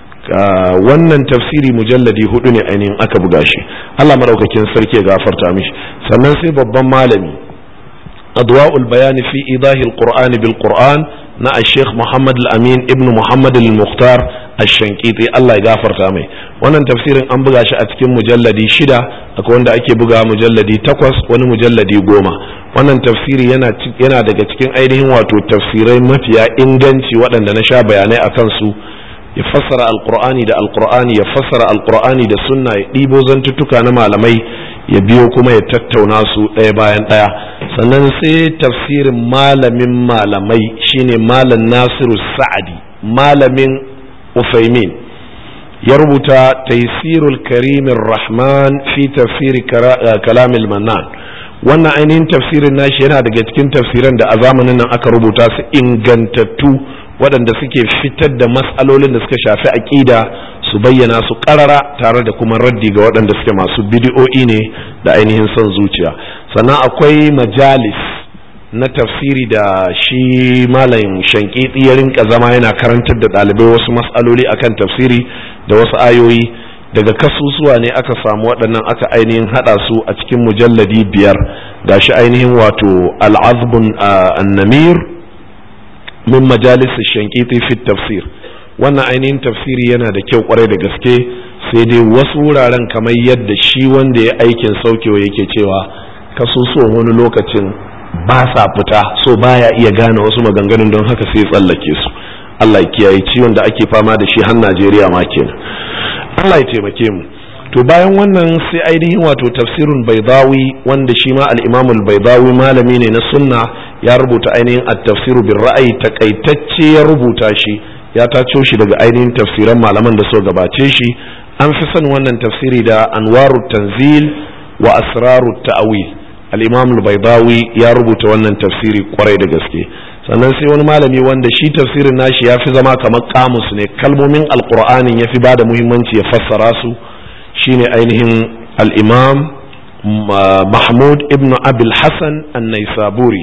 Speaker 1: wannan tafsiri mujalladi hudu ne ainihin aka buga shi allah maɗaukakin sarki ya gafarta mishi sannan sai babban malami adwa'ul bayani fi idahil qur'ani bil qur'an na sheikh muhammad al-amin ibn muhammad al-mukhtar ash-shankiti Allah ya gafarta mai wannan tafsirin an buga shi a cikin mujalladi shida akwai wanda ake buga mujalladi takwas wani mujalladi goma wannan tafsiri yana yana daga cikin ainihin wato tafsirai mafiya inganci waɗanda na sha bayanai a kansu ya fassara alqur'ani da alqur'ani ya fassara alqur'ani da sunna ya ɗibo zantuttuka na malamai ya biyo kuma ya tattauna su ɗaya bayan ɗaya sannan sai tafsirin malamin malamai shine malam nasiru sa'adi malamin ufaimin ya rubuta taisirul karimin rahman fi tafsiri kalamil mannan wannan ainihin tafsirin nashi yana daga cikin tafsiran da a zamanin nan aka rubuta su ingantattu waɗanda suke fitar da matsalolin da suka shafi aƙida su bayyana su ƙarara tare da kuma raddi ga waɗanda suke masu bidiyo'i ne da ainihin son zuciya sannan akwai majalis na tafsiri da shi malam shankiti ya rinka zama yana karantar da ɗalibai wasu matsaloli akan tafsiri da wasu ayoyi daga kasusuwa ne aka samu waɗannan aka ainihin haɗa su a cikin mujalladi biyar gashi ainihin wato al'azbun annamir min majalis shankiti fi tafsir wannan ainihin tafsiri yana da kyau kwarai da gaske sai dai wasu wuraren kamar yadda shi wanda ya aikin saukewa yake cewa kasusuwan wani lokacin ba sa fita so baya iya gane wasu maganganun don haka sai tsallake su Allah ya kiyaye ciwon da ake fama da shi har Najeriya ma kenan Allah ya taimake mu to bayan wannan sai ainihin wato tafsirun baidawi wanda shi ma al-Imam al-Baidawi malami ne na sunna ya rubuta ainihin at-tafsiru bir ra'ayi takaitacce ya rubuta shi ya taco shi daga ainihin tafsiran malaman da so gabace shi an fi son wannan tafsiri da anwaru tanzil wa asraru ta'wil al-imam al-baydawi ya rubuta wannan tafsiri kwarai da gaske sannan sai wani malami wanda shi tafsirin nashi ya fi zama kamar kamus ne kalmomin alqur'anin ya fi ba da muhimmanci ya fassara su shine ainihin al-imam mahmud ibn abil hasan an-naisaburi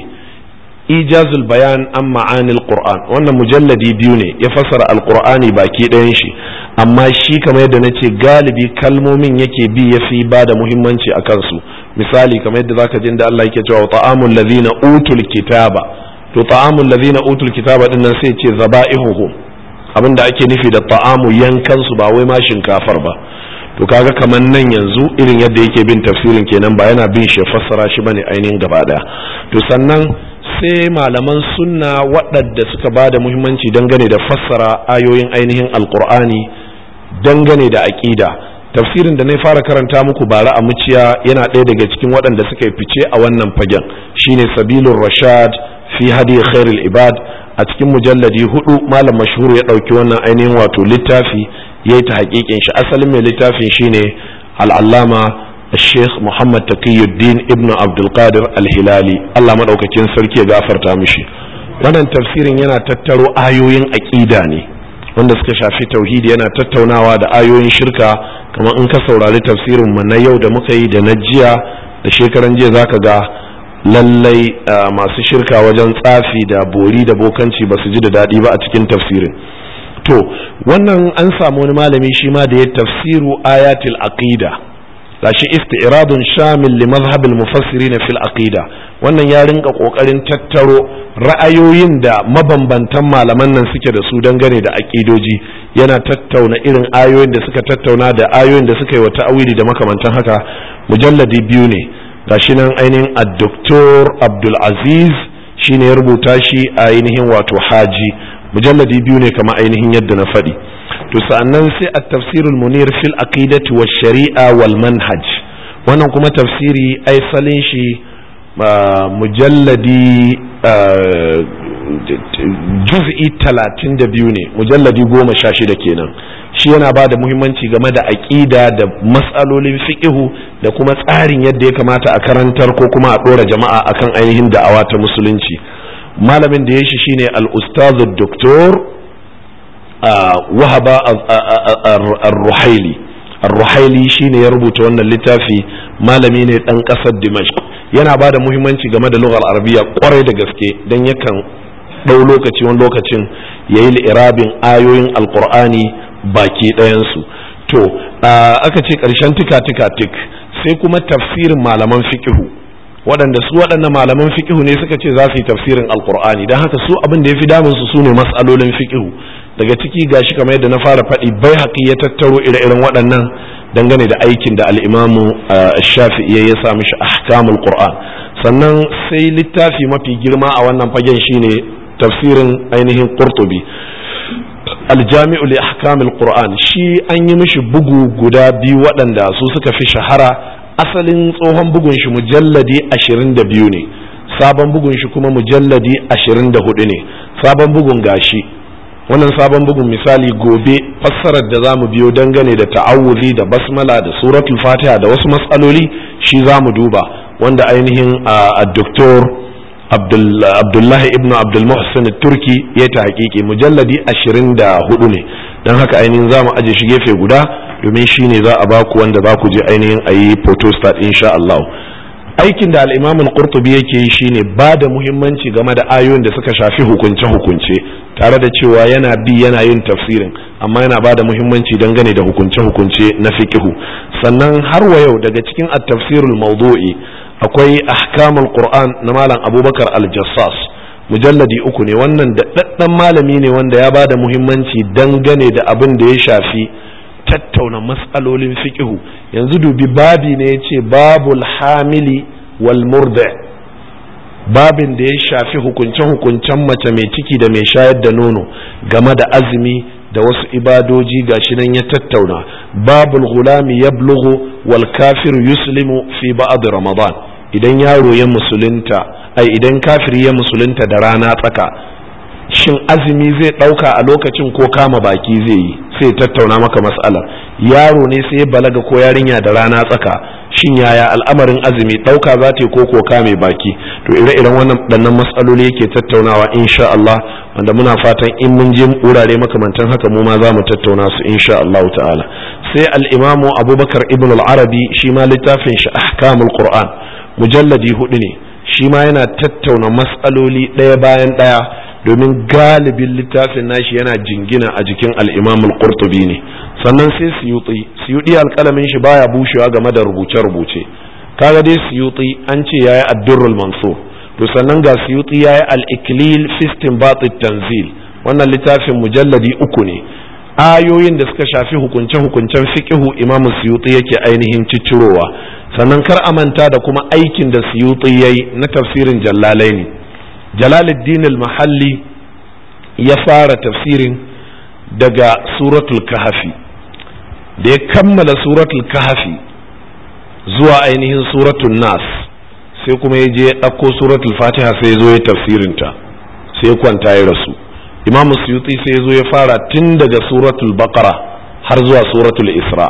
Speaker 1: ijazul bayan an ma'anil qur'an wannan mujalladi biyu ne ya fassara alqur'ani baki ɗayan shi amma shi kamar yadda nace galibi kalmomin yake bi ya fi ba da muhimmanci a kansu misali kamar yadda zaka jin da Allah yake cewa ta'amul ladhina utul kitaba to ta'amul ladhina utul kitaba din nan sai ce zaba'ihuhum abinda ake nufi da ta'amu yankan su ba wai ma shinkafar ba to kaga kamar nan yanzu irin yadda yake bin tafsirin kenan ba yana bin shi fassara shi bane ainihin gaba daya to sannan sai malaman sunna waɗanda suka ba da muhimmanci dangane da fassara ayoyin ainihin alkur'ani dangane da aƙida tafsirin da na fara karanta muku bara a muciya yana ɗaya daga cikin waɗanda suka yi fice a wannan fagen shine sabilun rashad fi hadi khairul ibad a cikin mujalladi hudu malam mashhur ya ɗauki wannan ainihin wato littafi ya yi ta haƙiƙin shi asalin mai littafin shine al'allama الشيخ محمد تقي الدين ابن عبد القادر الهلالي الله مدaukakin sarki ya gafarta mishi wannan tafsirin yana tattaro ayoyin aqida ne wanda suka shafi tauhidi yana tattaunawa da ayoyin shirka kamar in ka saurari tafsirin mu na yau da muka yi da na jiya da shekaran jiya zaka ga lallai masu shirka wajen tsafi da bori da bokanci ba su ji da daɗi ba a cikin tafsirin to wannan an samu wani malami shi ma da ya tafsiru ayatul aqida gashi isti'radun shamil li mazhab al-mufassirin fil aqida wannan ya rinka kokarin tattaro ra'ayoyin da mabambantan malaman nan suke da su dangane da aqidoji yana tattauna irin ayoyin da suka tattauna da ayoyin da suka yi wa ta'awili da makamantan haka mujalladi biyu ne gashi nan ainihin ad-doktor Abdul Aziz shine ya rubuta shi a ainihin wato haji mujalladi biyu ne kama ainihin yadda na faɗi to sa'annan sai a tafsirul munir fil aqidati wa shari'a wal manhaj wannan kuma tafsiri ai salin shi mujalladi juz'i talatin da biyu ne mujalladi goma sha shida kenan shi yana ba da muhimmanci game da aƙida da matsalolin fiƙihu da kuma tsarin yadda ya kamata a karantar ko kuma a ɗora jama'a akan ainihin da'awa ta musulunci malamin da ya shi shine al-ustazu doktor wahaba ar-ruhaili ar-ruhaili shine ya rubuta wannan littafi malami ne dan kasar dimashq yana ba da muhimmanci game da lughar arabiya kwarai da gaske dan yakan ɗau lokaci wani lokacin ya yi li'irabin ayoyin alkur'ani baki ɗayansu to aka ce ƙarshen tika tika tik sai kuma tafsirin malaman fikihu waɗanda su waɗannan malaman fikihu ne suka ce za su yi tafsirin alkur'ani don haka su abin da ya fi damun su sune matsalolin fikihu daga ciki gashi kamar yadda na fara faɗi bai haƙi ya tattaro ire-iren waɗannan dangane da aikin da al'imamu shafi'i ya sa mishi ahkamul qur'an sannan sai littafi mafi girma a wannan fagen shine tafsirin ainihin qurtubi aljami'u li ahkamil qur'an shi an yi mishi bugu guda biyu waɗanda su suka fi shahara asalin tsohon bugun shi mujalladi 22 ne sabon bugun shi kuma mujalladi 24 ne sabon bugun gashi wannan sabon bugun misali gobe fassarar da zamu biyo dangane da ta'awuzi da basmala da suratul fatiha da wasu matsaloli shi zamu duba wanda ainihin a doktor abdullahi ibn abdul muhsin turki ya ta hakiki mujalladi 24 ne don haka ainihin zamu aje shi gefe guda domin shi ne za a baku wanda za ku je ainihin a yi photostat insha Allah aikin da al-imam al-qurtubi yake yi shine ba da muhimmanci game da ayoyin da suka shafi hukunce hukunce tare da cewa yana bi yana yin tafsirin amma yana ba da muhimmanci dangane da hukunce hukunce na fiqhu sannan har wa yau daga cikin at-tafsirul mawdu'i akwai ahkamul qur'an na malam abubakar al-jassas mujalladi uku ne wannan da daddan malami ne wanda ya ba da muhimmanci dangane da abin da ya shafi tattauna matsalolin fiƙihu yanzu dubi babi ne ya ce babul hamili wal murda babin da ya shafi hukunce-hukuncen mace mai ciki da mai shayar da nono game da azumi da wasu ibadoji gashi nan ya tattauna babul gulami ya wal kafir yuslimu fi ba'ad ramadan idan yaro ya musulunta ai idan kafiri ya musulunta da rana tsaka shin azumi zai ɗauka a lokacin ko kama baki zai yi sai tattauna maka matsalar yaro ne sai balaga ko yarinya da rana tsaka shin yaya al'amarin azumi ɗauka za ta yi ko ko kame baki to ire-iren wannan ɗannan matsaloli yake tattaunawa insha Allah wanda muna fatan in mun je wurare makamantan haka mu ma za mu tattauna su insha Allah ta'ala sai al-imamu abubakar ibn al-arabi shi ma littafin shi ahkamul qur'an mujalladi hudu ne shi ma yana tattauna matsaloli ɗaya bayan ɗaya domin galibin littafin nashi yana jingina a jikin al'imamul qurtubi ne sannan sai suyuti suyuti alƙalamin shi baya bushewa game da rubuce-rubuce kaga dai suyuti an ce yayi addurrul mansur to sannan ga suyuti yayi al-iklil fi istinbat tanzil wannan littafin mujalladi uku ne ayoyin da suka shafi hukunce-hukuncen fiqihu imamu suyuti yake ainihin ciccirowa sannan kar a manta da kuma aikin da suyuti yayi na tafsirin jallalaini jalaluddin al-mahalli ya fara tafsirin daga suratul kahafi da ya kammala suratul kahafi zuwa ainihin suratul nas sai kuma ya je ya ɗauko suratul fatiha sai ya zo ya tafsirinta sai ya kwanta ya rasu imam suyuti sai ya zo ya fara tun daga suratul baqara har zuwa suratul isra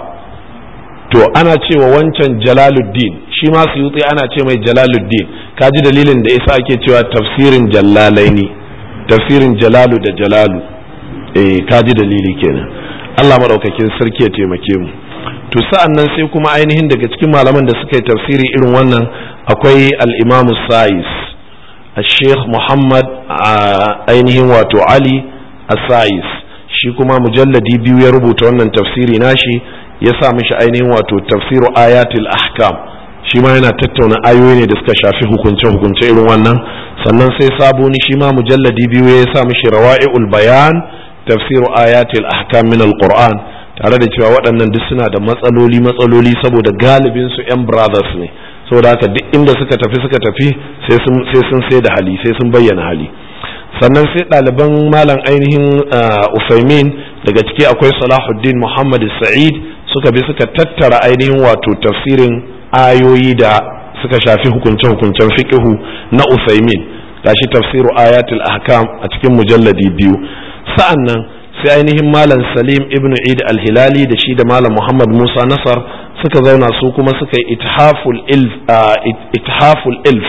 Speaker 1: to ana cewa wancan jalaluddin shi ma suyuti ana ce mai jalaluddin kaji dalilin da yasa ake cewa tafsirin jallalaini tafsirin jalalu da jalalu eh kaji dalili kenan Allah madaukakin sarki ya taimake mu to sa'an nan sai kuma ainihin daga cikin malaman da suka yi tafsiri irin wannan akwai al-Imam Sa'is al-Sheikh Muhammad ainihin wato Ali As-Sa'is shi kuma mujalladi biyu ya rubuta wannan tafsiri nashi ya sa mishi ainihin wato tafsiru ayatul ahkam shi ma yana tattauna ayoyi ne da suka shafi hukunce hukunce irin wannan sannan sai saboni shi ma mujalladi biyu ya sa mishi rawa'iul bayan tafsiru ayatul ahkam min alquran tare da cewa waɗannan duk suna da matsaloli matsaloli saboda galibin su yan brothers ne saboda haka duk inda suka tafi suka tafi sai sun sai sun sai da hali sai sun bayyana hali sannan sai ɗaliban malam ainihin usaimin daga ciki akwai salahuddin muhammad sa'id suka bi suka tattara ainihin wato tafsirin ayoyi da suka shafi hukunce-hukuncen fiqihu na usaimin gashi tafsiru ayatul ahkam a cikin mujalladi biyu sa'an nan sai ainihin malam salim ibn id al-hilali da shi da malam muhammad musa nasar suka zauna su kuma suka yi ithaful ilf ithaful ilf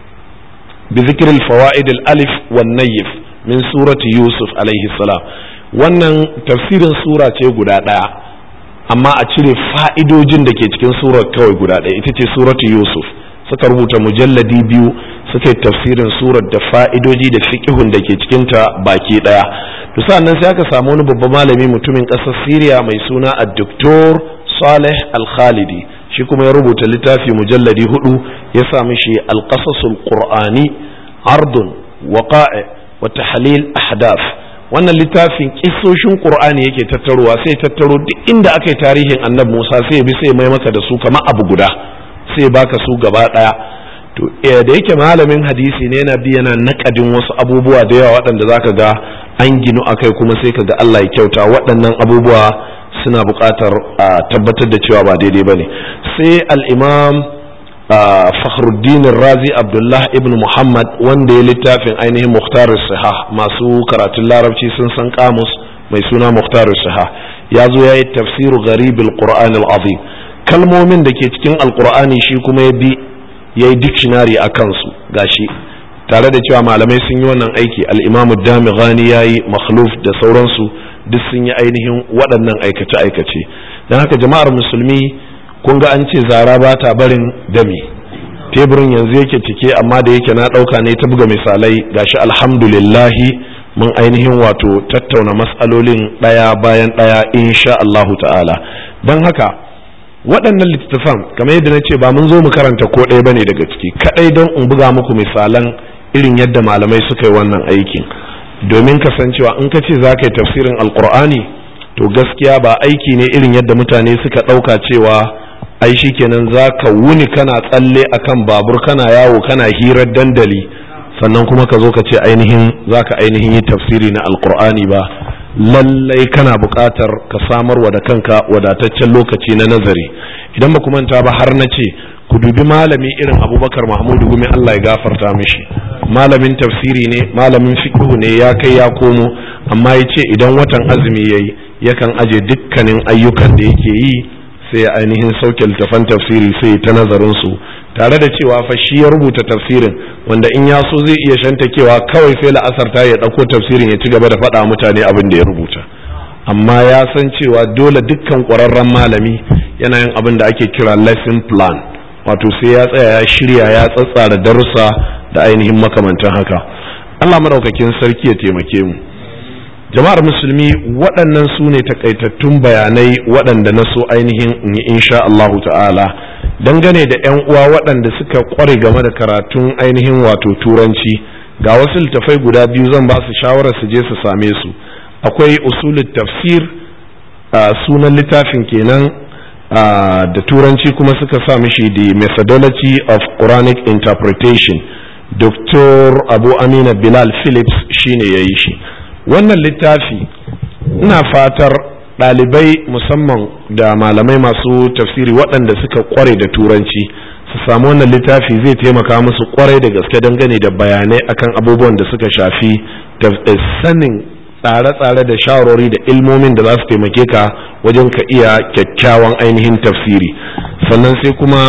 Speaker 1: بذكر الفوائد الألف والنيف من سورة يوسف عليه السلام wannan tafsirin sura ce guda ɗaya amma a cire fa'idojin da ke cikin surar kawai guda ɗaya ita ce suratu yusuf suka rubuta mujalladi biyu suka yi tafsirin surar da fa'idoji da fiƙihun da ke cikinta baki ɗaya to nan sai aka samu wani babban malami mutumin ƙasar siriya mai suna a doktor saleh al-khalidi shi kuma ya rubuta littafi mujalladi hudu ya sa mishi alƙasasul qur'ani ardun waqa'i wa tahlil ahdath wannan littafin kissoshin qur'ani yake tattarowa sai tattaro duk inda aka yi tarihin annabi Musa sai bi sai mai maka da su kamar abu guda sai baka su gaba daya to da yake malamin hadisi ne yana bi yana nakadin wasu abubuwa da yawa waɗanda zaka ga an ginu akai kuma sai ka ga Allah ya kyauta waɗannan abubuwa suna buƙatar a tabbatar da cewa ba daidai ba ne sai al'imam fakhruddin razi abdullah ibn muhammad wanda ya littafin ainihin muhtar siha masu karatun larabci sun san kamus mai suna muhtar siha ya zo ya yi tafsiru gharibul qur'an azim kalmomin da ke cikin alqur'ani shi kuma ya bi ya yi dictionary a kansu gashi tare da cewa malamai sun yi wannan aiki al'imamu dami ghani ya yi makhluf da sauransu duk sun yi ainihin waɗannan aikace-aikace don haka jama'ar musulmi kun ga an ce zara ba ta barin dami teburin yanzu yake cike amma da yake na ɗauka ne ta buga misalai gashi alhamdulillahi mun ainihin wato tattauna matsalolin ɗaya bayan ɗaya insha Allahu ta'ala don haka waɗannan littattafan kamar yadda na ce ba mun zo mu karanta ko ɗaya bane daga ciki kaɗai don in buga muku misalan irin yadda malamai suka yi wannan aikin domin kasancewa in ka ce za ka yi tafsirin alkur'ani to gaskiya ba aiki ne irin yadda mutane suka ɗauka cewa ai shi kenan za ka wuni kana tsalle akan babur kana yawo kana hirar dandali sannan kuma ka zo ka ce ainihin za ka ainihin yi tafsiri na alkur'ani ba lallai kana buƙatar ka samar wa da kanka wadataccen lokaci na nazari idan ba manta ba har na ce ku dubi malami irin abubakar mahmudu gumi allah ya gafarta mishi malamin tafsiri ne malamin fiqhu ne ya kai ya komo amma ya ce idan watan azumi ya yi yakan aje dukkanin ayyukan da yake yi sai ya ainihin sauke littafan tafsiri sai ta nazarin su tare da cewa fa shi ya rubuta tafsirin wanda in ya so zai iya shantakewa kawai sai la'asar ta ya ɗauko tafsirin ya ci gaba da faɗa mutane abin da ya rubuta amma ya san cewa dole dukkan ƙwararren malami yana yin abin da ake kira lesson plan wato sai ya tsaya ya shirya ya tsatsara darussa da ainihin makamantan haka Allah madaukakin sarki ya taimake mu jama'ar musulmi waɗannan su ne takaitattun bayanai waɗanda na so ainihin in yi insha Allah ta'ala dangane da 'yan uwa waɗanda suka ƙware game da karatun ainihin wato turanci ga wasu littafai guda biyu zan ba su shawarar su je su same su akwai usulul tafsir sunan littafin kenan da turanci kuma suka sa mishi the methodology of quranic interpretation dr abu amina bilal phillips shine ya yi shi wannan littafi ina fatar ɗalibai musamman da malamai masu tafsiri waɗanda suka kware da turanci su samu wannan littafi zai taimaka musu kwarai da gaske dangane da bayanai akan abubuwan da suka shafi sanin tsare-tsare da shawarwari da ilmomin da za su taimake ka wajen ka iya kyakkyawan ainihin tafsiri sannan sai kuma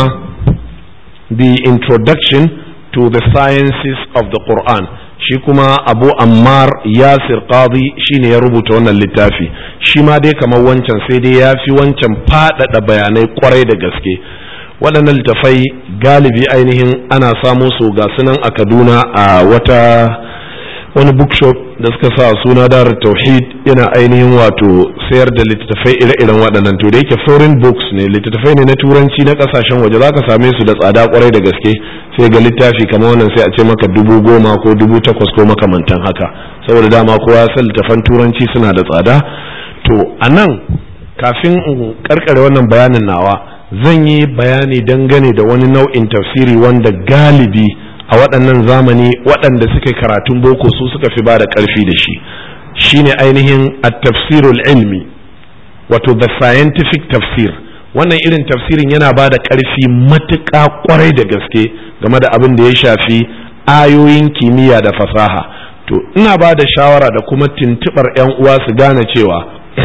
Speaker 1: the introduction to the sciences of the Quran shi kuma abu ammar yasir qadi shine ya rubuta wannan littafi shi ma dai kamar wancan sai dai ya fi wancan faɗaɗa bayanai kwarai da gaske waɗannan littafai galibi ainihin ana samo su ga sunan a kaduna a wata wani bookshop da suka sa suna dar tauhid yana ainihin wato sayar da littattafai ire-iren waɗannan to da yake foreign books ne littattafai ne na turanci na ƙasashen waje za ka same su da tsada kwarai da gaske sai ga littafi kamar wannan sai a ce maka dubu goma ko dubu takwas ko makamantan haka saboda dama kowa san littattafan turanci suna da tsada to a nan kafin in karkare wannan bayanin nawa zan yi bayani dangane da wani nau'in tafsiri wanda galibi a waɗannan zamani waɗanda suka karatun boko su suka fi ba da ƙarfi da shi shine ainihin at-tafsirul ilmi wato the scientific tafsir wannan irin tafsirin yana ba da ƙarfi matuƙa ƙwarai da gaske game da abin da ya shafi ayoyin kimiyya da fasaha to ina ba da shawara da kuma tuntuɓar 'yan uwa su gane cewa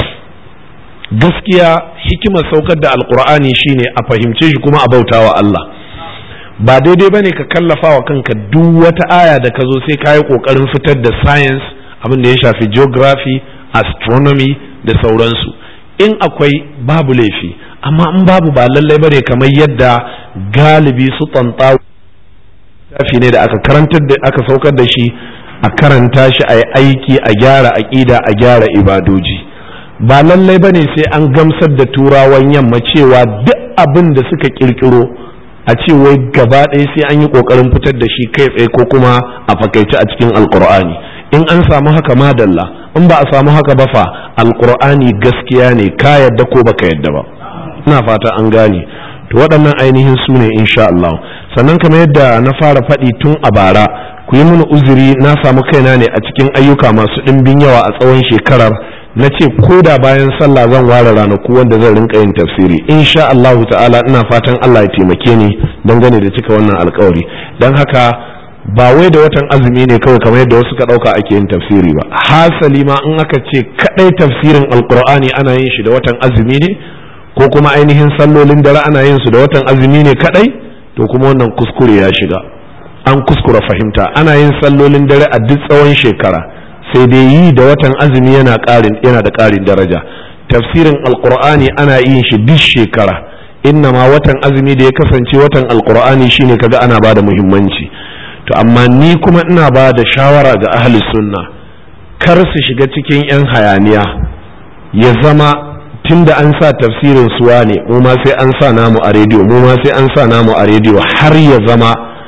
Speaker 1: gaskiya hikimar saukar da alkur'ani shine a fahimce shi kuma a bautawa Allah ba daidai bane ka kallafa wa kanka duk wata aya da ka zo sai ka yi kokarin fitar da science abin da ya shafi geography astronomy da sauransu in akwai babu laifi amma in babu ba lallai bane kamar yadda galibi su tsantsa tafi ne da aka karantar da aka saukar da shi a karanta shi a yi aiki a gyara aƙida a gyara ibadoji ba lallai bane sai an gamsar da turawan yamma cewa duk abin da suka kirkiro a ce wai gaba ɗaya sai an yi ƙoƙarin fitar da shi kai tsaye ko kuma a fakaice a cikin alkur'ani in an samu haka madalla in ba a samu haka ba fa alkur'ani gaskiya ne ka yadda ko baka yadda ba ina fata an gane to waɗannan ainihin su ne insha Allah sannan kamar yadda na fara faɗi tun a bara ku yi mini uzuri na samu kaina ne a cikin ayyuka masu ɗimbin yawa a tsawon shekarar na ce ko da bayan sallah zan ware ranaku wanda zan rinka yin tafsiri insha Allah ta'ala ina fatan Allah ya taimake ni dangane da cika wannan alkawari don haka ba wai da watan azumi ne kawai kamar yadda wasu ka dauka ake yin tafsiri ba hasali ma in aka ce kadai tafsirin alkur'ani ana yin shi da watan azumi ne ko kuma ainihin sallolin dare ana yin su da watan azumi ne kadai to kuma wannan kuskure ya shiga an kuskura fahimta ana yin sallolin dare a duk tsawon shekara sai dai yi da watan azumi yana ƙarin yana da ƙarin daraja tafsirin alqur'ani ana yin shi duk shekara inna ma watan azumi da ya kasance watan alqur'ani shine kaga ana bada muhimmanci to amma ni kuma ina ba da shawara ga ahli sunna kar su shiga cikin yan hayaniya ya zama tunda an sa tafsirin suwa ne mu ma sai an sa namu a rediyo mu ma sai an sa namu a rediyo har ya zama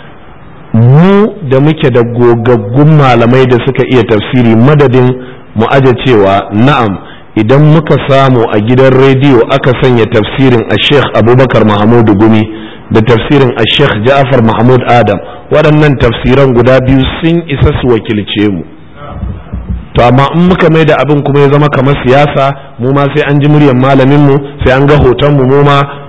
Speaker 1: mu da muke da gogaggun malamai da suka iya tafsiri madadin mu aje cewa na'am idan muka samu a gidan rediyo aka sanya tafsirin a sheikh abubakar mahamudu gumi da tafsirin a sheikh ja'far mahmud adam waɗannan tafsiran guda biyu sun isa su wakilce mu to amma in muka mai da abin kuma ya zama kamar siyasa mu ma sai an ji muryar malamin mu sai an ga hoton mu mu ma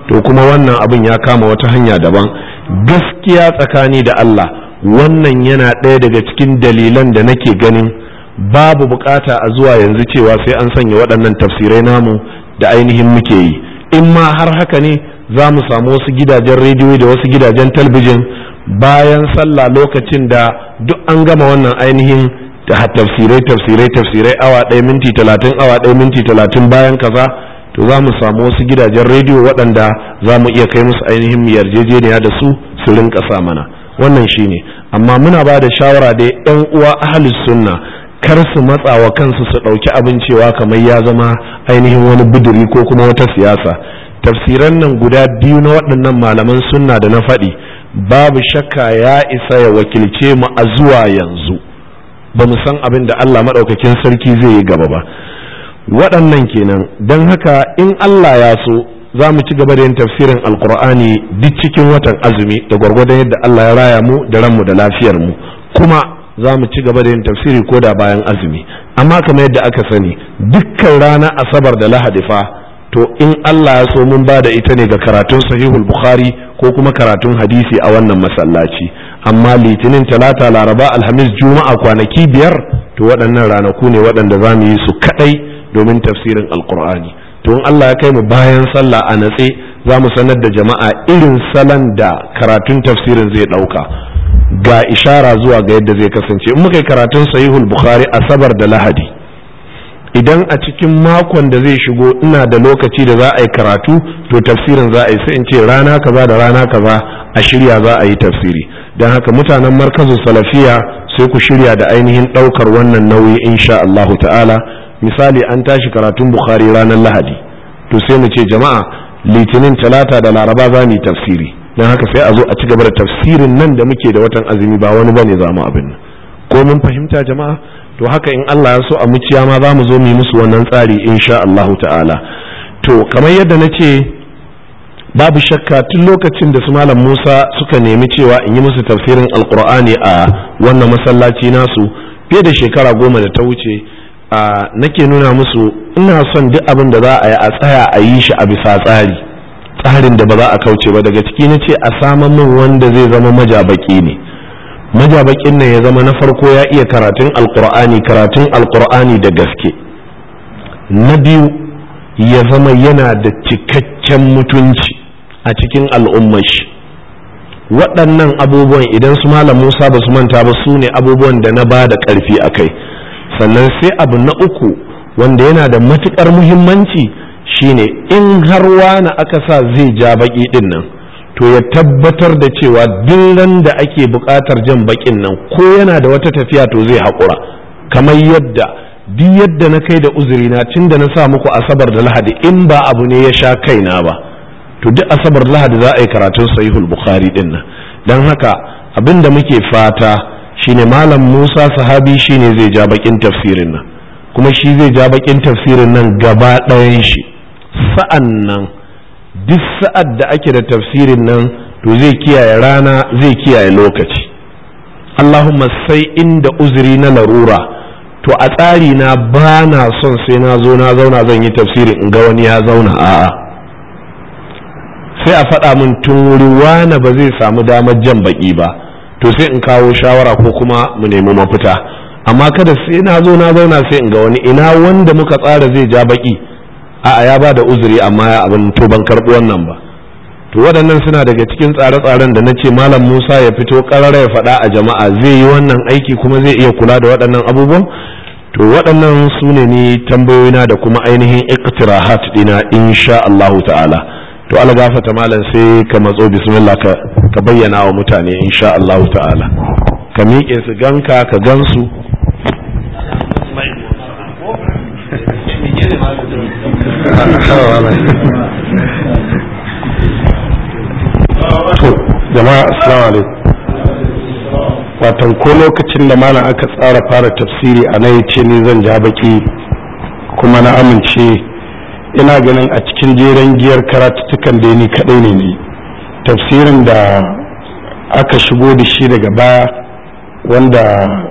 Speaker 1: to kuma wannan abin ya kama wata hanya daban gaskiya tsakani da Allah wannan yana ɗaya daga cikin dalilan da nake ganin babu bukata a zuwa yanzu cewa sai an sanya waɗannan tafsirai namu da ainihin muke yi in ma har haka ne za mu samu wasu gidajen rediyo da wasu gidajen talbijin bayan sallah lokacin da duk an gama wannan ainihin tafsirai tafsirai tafsirai awa ɗaya minti talatin awa ɗaya minti talatin bayan kaza to za mu samu wasu gidajen rediyo waɗanda za mu iya kai musu ainihin yarjejeniya da su su rinka sa mana wannan shine amma muna ba da shawara da yan uwa ahlus sunna kar su matsa wa kansu su ɗauki abin cewa kamar ya zama ainihin wani buduri ko kuma wata siyasa tafsiran nan guda biyu na waɗannan malaman sunna da na faɗi babu shakka ya isa ya wakilce mu a zuwa yanzu ba mu san abin da Allah maɗaukakin sarki zai yi gaba ba waɗannan kenan don haka in Allah ya so za mu ci gaba da yin tafsirin alkur'ani duk cikin watan azumi da gwargwadon yadda Allah ya raya mu da ranmu da lafiyar mu kuma za mu ci gaba da yin tafsiri ko da bayan azumi amma kamar yadda aka sani dukkan rana asabar da lahadi fa to in Allah ya so mun ba da ita ne ga karatun sahihul bukhari ko kuma karatun hadisi a wannan masallaci amma litinin talata laraba alhamis juma'a kwanaki biyar to waɗannan ranaku ne waɗanda za mu yi su kaɗai domin tafsirin alkur'ani to in Allah ya kai mu bayan sallah a natse za mu sanar da jama'a irin salon da karatun tafsirin zai ɗauka ga ishara zuwa ga yadda zai kasance in muka yi karatun sahihul bukhari asabar da lahadi idan a cikin makon da zai shigo ina da lokaci da za a yi karatu to tafsirin za a yi sai in ce rana kaza da rana kaza a shirya za a yi tafsiri don haka mutanen markazu salafiya sai ku shirya da ainihin ɗaukar wannan nauyi insha Allahu ta'ala misali an tashi karatun bukhari ranar lahadi to sai mu ce jama'a litinin talata da laraba za mu yi tafsiri don haka sai a zo a ci gaba da tafsirin nan da muke da watan azumi ba wani bane za mu abin nan ko mun fahimta jama'a to haka in Allah ya so a muciya ma za mu zo mu yi musu wannan tsari insha Allahu ta'ala to kamar yadda na ce babu shakka tun lokacin da su malam Musa suka nemi cewa in yi musu tafsirin alkur'ani a wannan masallaci nasu fiye da shekara goma da ta wuce a nake nuna musu ina son duk abin da za a yi a tsaya a yi shi a bisa tsari tsarin da ba za a kauce ba daga ciki na ce a saman min wanda zai zama majabaki ne majabakin nan ya zama na farko ya iya karatun alkur'ani karatun alkur'ani da gaske na biyu ya zama yana da cikakken mutunci a cikin al'ummar shi waɗannan abubuwan idan su malam musa ba su manta ba su ne abubuwan da na ba da ƙarfi a kai sannan sai abu na uku wanda yana da matuƙar muhimmanci shine in har wani aka sa zai ja baƙi ɗin nan to ya tabbatar da cewa duk da ake buƙatar jan baƙin nan ko yana da wata tafiya to zai haƙura kamar yadda duk yadda na kai da uzurina tun da na sa muku asabar da lahadi in ba abu ne ya sha kaina ba to duk asabar da lahadi za a yi karatun sahihul bukhari din nan don haka abin da muke fata shine malam musa sahabi shine zai ja bakin tafsirin nan kuma shi zai ja bakin tafsirin nan gaba ɗayan shi sa'an nan duk sa'ad da ake da tafsirin nan to zai kiyaye rana zai kiyaye lokaci Allahumma sai inda uzuri na larura to a tsari na ba na son sai na zo na zauna zan yi tafsirin in ga wani ya zauna a'a sai a faɗa min tun wuri wane ba zai samu damar jan baki ba to sai in kawo shawara ko kuma mu nemi mafita amma kada sai na zo na zauna sai in ga wani ina wanda muka tsara zai ja baki a'a ya ba da uzuri amma ya abin to ban karɓi wannan ba to waɗannan suna daga cikin tsare-tsaren da na ce malam musa ya fito ƙarara ya faɗa a jama'a zai yi wannan aiki kuma zai iya kula da waɗannan abubuwan to waɗannan su ne ni tambayoyina da kuma ainihin iktirahat dina insha Allahu ta'ala to ala gafata malam sai ka matso bismillah ka ka bayyana wa mutane insha Allahu ta'ala ka miƙe su ganka ka gansu
Speaker 2: to jama'a assalamu alaikum watan ko lokacin da malam aka tsara fara tafsiri a nan ce ni zan ja baki kuma na amince ina ganin a cikin jeren giyar karatuttukan da ni kadai ne ne tafsirin da aka shigo da shi daga baya wanda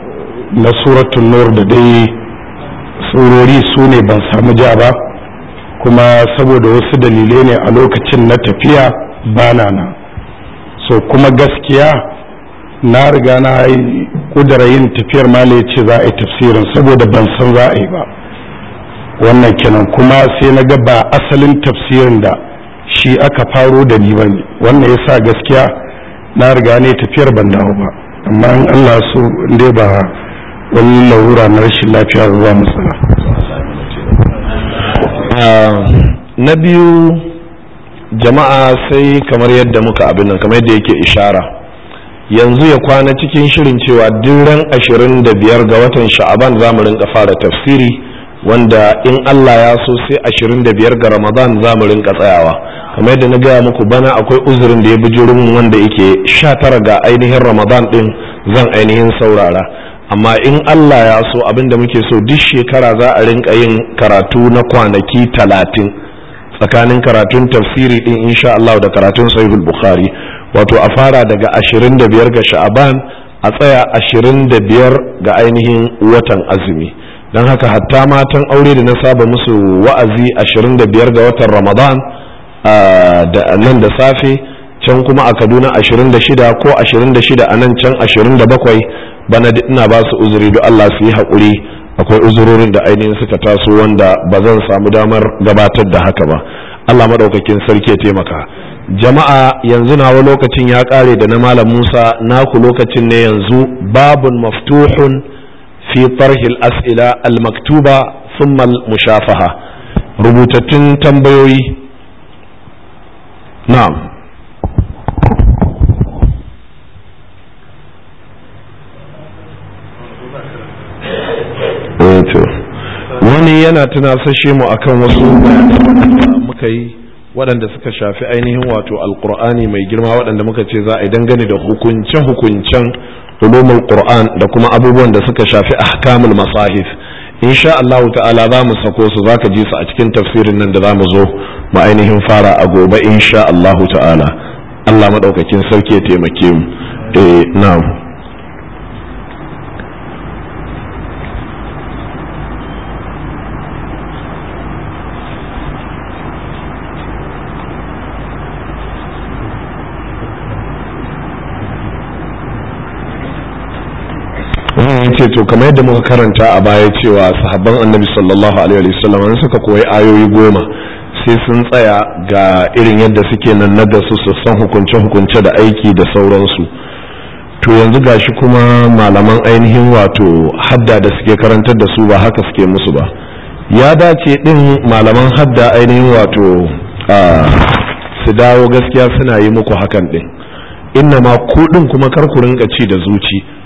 Speaker 2: na suratun nur da dai surori su ne ban samu ja ba kuma saboda wasu dalilai ne a lokacin na tafiya bana nan so kuma gaskiya na riga na yi kudura yin tafiyar mala ce za a yi tafsirin saboda ban san za a yi ba wannan kenan kuma sai na ga ba asalin tafsirin da shi aka faro da ni bane wannan yasa gaskiya na riga ne tafiyar ban dawo ba amma in Allah so dai ba wani larura na rashin lafiya zuwa matsala
Speaker 1: na biyu jama'a sai kamar yadda muka abin nan kamar yadda yake ishara yanzu ya kwana cikin shirin cewa ran ashirin da biyar ga watan sha'aban za mu rinka fara tafsiri wanda in Allah ya so sai ashirin da biyar ga ramadan za mu rinka tsayawa kamar yadda na gaya muku bana akwai uzurin da ya bi min wanda yake sha tara ga ainihin ramadan din zan ainihin saurara amma in Allah ya so abin da muke so duk shekara za a rinka yin karatu na kwanaki talatin tsakanin karatun tafsiri din insha Allah da karatun sahihul bukhari wato a fara daga 25 ga sha'aban a tsaya 25 ga ainihin watan azumi don haka hatta matan aure da na saba musu wa'azi 25 ga watan ramadan da nan da safe can kuma a kaduna 26 ko 26 a nan can 27 bana ina ba su uzuri don allah su yi haƙuri akwai uzurorin da ainihin suka taso wanda ba zan samu damar gabatar da haka ba allah maɗaukakin sarki ya taimaka jama'a yanzu nawa lokacin ya ƙare da na malam musa naku lokacin ne yanzu babun maftuhun fi tarhil as'ila al-maktuba thumma al-mushafaha rubutattun tambayoyi na'am wani yana tunasashe mu akan wasu muka yi waɗanda suka shafi ainihin wato alkur'ani mai girma waɗanda muka ce za a yi dangane da hukunce-hukuncen ulumul qur'an da kuma abubuwan da suka shafi ahkamul masahif insha Allah ta'ala za mu sako su zaka ji su a cikin tafsirin nan da za mu zo mu ainihin fara a gobe insha Allah ta'ala Allah madaukakin sarki ya taimake mu eh na'am ce to kamar yadda muka karanta a baya cewa sahabban annabi sallallahu alaihi wasallam an suka koyi ayoyi goma sai sun tsaya ga irin yadda suke nan na da su su san hukunce hukunce da aiki da sauransu to yanzu gashi kuma malaman ainihin wato hadda da suke karantar da su ba haka suke musu ba ya dace din malaman hadda ainihin wato su dawo gaskiya suna yi muku hakan din inna ma kuɗin kuma kar ku rinka ci da zuci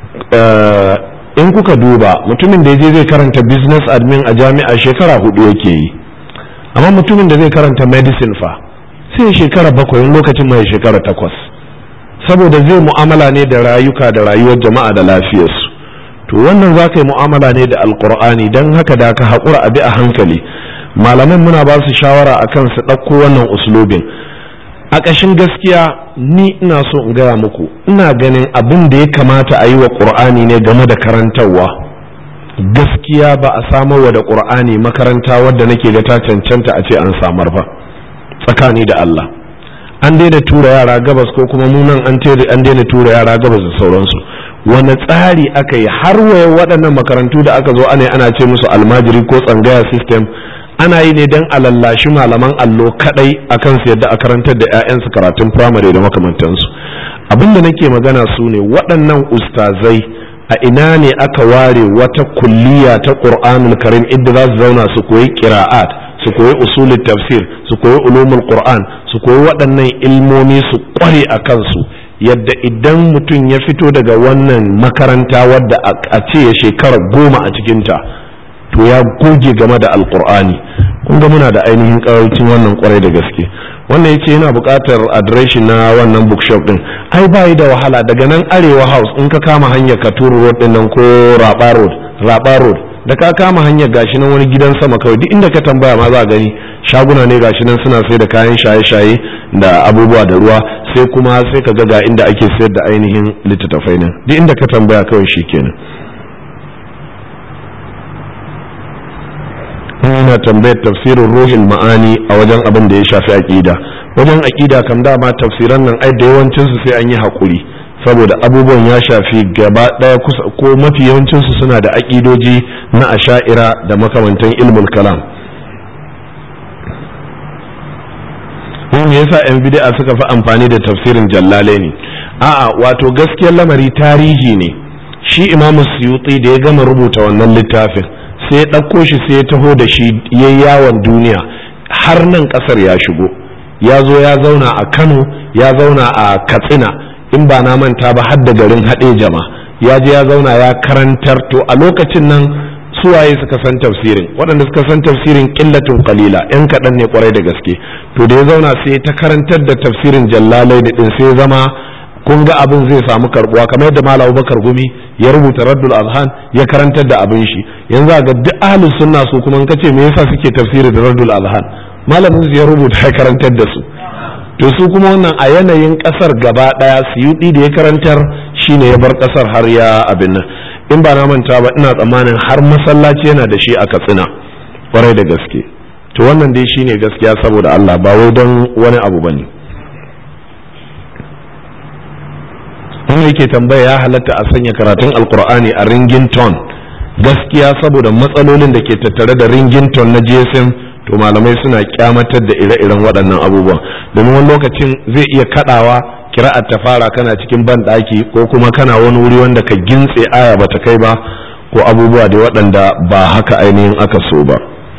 Speaker 1: in kuka duba mutumin da ya je zai karanta business admin a jami'a shekara hudu yake yi amma mutumin da zai karanta medicine fa sai shekara bakwai lokacin mai shekara takwas saboda zai mu'amala ne da rayuka da rayuwar jama'a da lafiyarsu to wannan za ka yi mu'amala ne da alkur'ani don haka da ka haƙura abi a hankali malaman muna ba su shawara akan su ɗauko wannan uslubin a ƙashin gaskiya ni ina so in gaya muku ina ganin abin da ya kamata a yi wa ƙur'ani ne game da karantarwa gaskiya ba a samar wa da ƙur'ani makaranta wadda nake ga ta cancanta a ce an samar ba tsakani da Allah an daina tura yara gabas ko kuma munan an daina tura yara gabas da sauransu wani tsari aka yi har waye waɗannan makarantu da aka zo ana ana ce musu almajiri ko tsangaya system ana yi ne don a lallashi malaman allo kadai akan su yadda a karantar da 'ya'yansu karatun firamare da makamantansu abinda nake magana su ne waɗannan ustazai a ina ne aka ware wata kulliya ta qur'anul karim inda za su zauna su koyi qira'at su koyi usulul tafsir su koyi ulumul qur'an su koyi waɗannan ilmomi su kware a kansu yadda idan mutum ya fito daga wannan makaranta wadda a ce ya shekara goma a cikinta to ya goge game da alkur'ani kun ga muna da ainihin karancin wannan kwarai da gaske wannan yace yana buƙatar adireshi na wannan bookshop din ai bayi da wahala daga nan arewa house in ka kama hanyar katuru road din nan ko raba road raba road da ka kama hanyar gashi nan wani gidan sama kawai duk inda ka tambaya ma za gani shaguna ne gashi nan suna sai da kayan shaye-shaye da abubuwa da ruwa sai kuma sai ka ga ga inda ake sayar da ainihin littattafai nan duk inda ka tambaya kawai shikenan yana yana tambayar tafsirin ruhin ma'ani a wajen abin da ya shafi aƙida wajen aƙida kam dama tafsiran nan ai da yawancinsu sai an yi haƙuri saboda abubuwan ya shafi gaba ɗaya kusa ko mafi yawancinsu suna da aƙidoji na asha'ira da makamantan ilmul kalam me yasa yan bid'a suka fi amfani da tafsirin jallale ne a'a wato gaskiyar lamari tarihi ne shi imamu suyuti da ya gama rubuta wannan littafin sai ya ɗauko shi sai ya taho da shi ya yawon duniya har nan ƙasar ya shigo ya zo ya zauna a kano ya zauna a katsina in ba na manta ba har da garin haɗe jama ya je ya zauna ya karantar to a lokacin nan suwaye suka san tafsirin waɗanda suka san tafsirin ƙillatun kalila yan kaɗan ne kwarai da gaske to da ya zauna sai ta karantar da tafsirin jallalai da ɗin sai zama kun ga abin zai samu karbuwa kamar yadda malam Abubakar Gumi ya rubuta Raddul Azhan ya karantar da abin shi yanzu ga duk ahlus sunna su kuma in kace me yasa suke tafsiri da Raddul Azhan malamin su ya rubuta ya karantar da su to su kuma wannan a yanayin kasar gaba daya suyudi da ya karantar shine ya bar kasar har ya abin nan in ba na manta ba ina tsammanin har masallaci yana da shi a Katsina kwarai da gaske to wannan dai shine gaskiya saboda Allah ba wai don wani abu bane wanda yake tambaya ya halatta a sanya karatun alkur'ani a ringington gaskiya saboda matsalolin da ke tattare da ringington na gsm to malamai suna kyamatar da ire-iren waɗannan abubuwan domin wani lokacin zai iya kaɗawa kira'ar ta fara kana cikin ban ɗaki ko kuma kana wani wuri wanda ka gintse aya bata kai ba ko abubuwa da waɗanda ba haka ainihin aka so ba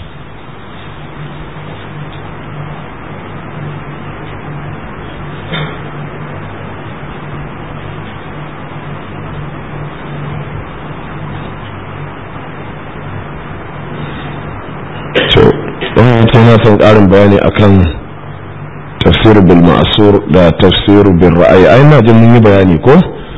Speaker 1: na son ƙarin bayani akan tafsir bil ma'asur da tafsir bil ra'ayi ai na jin mun yi bayani ko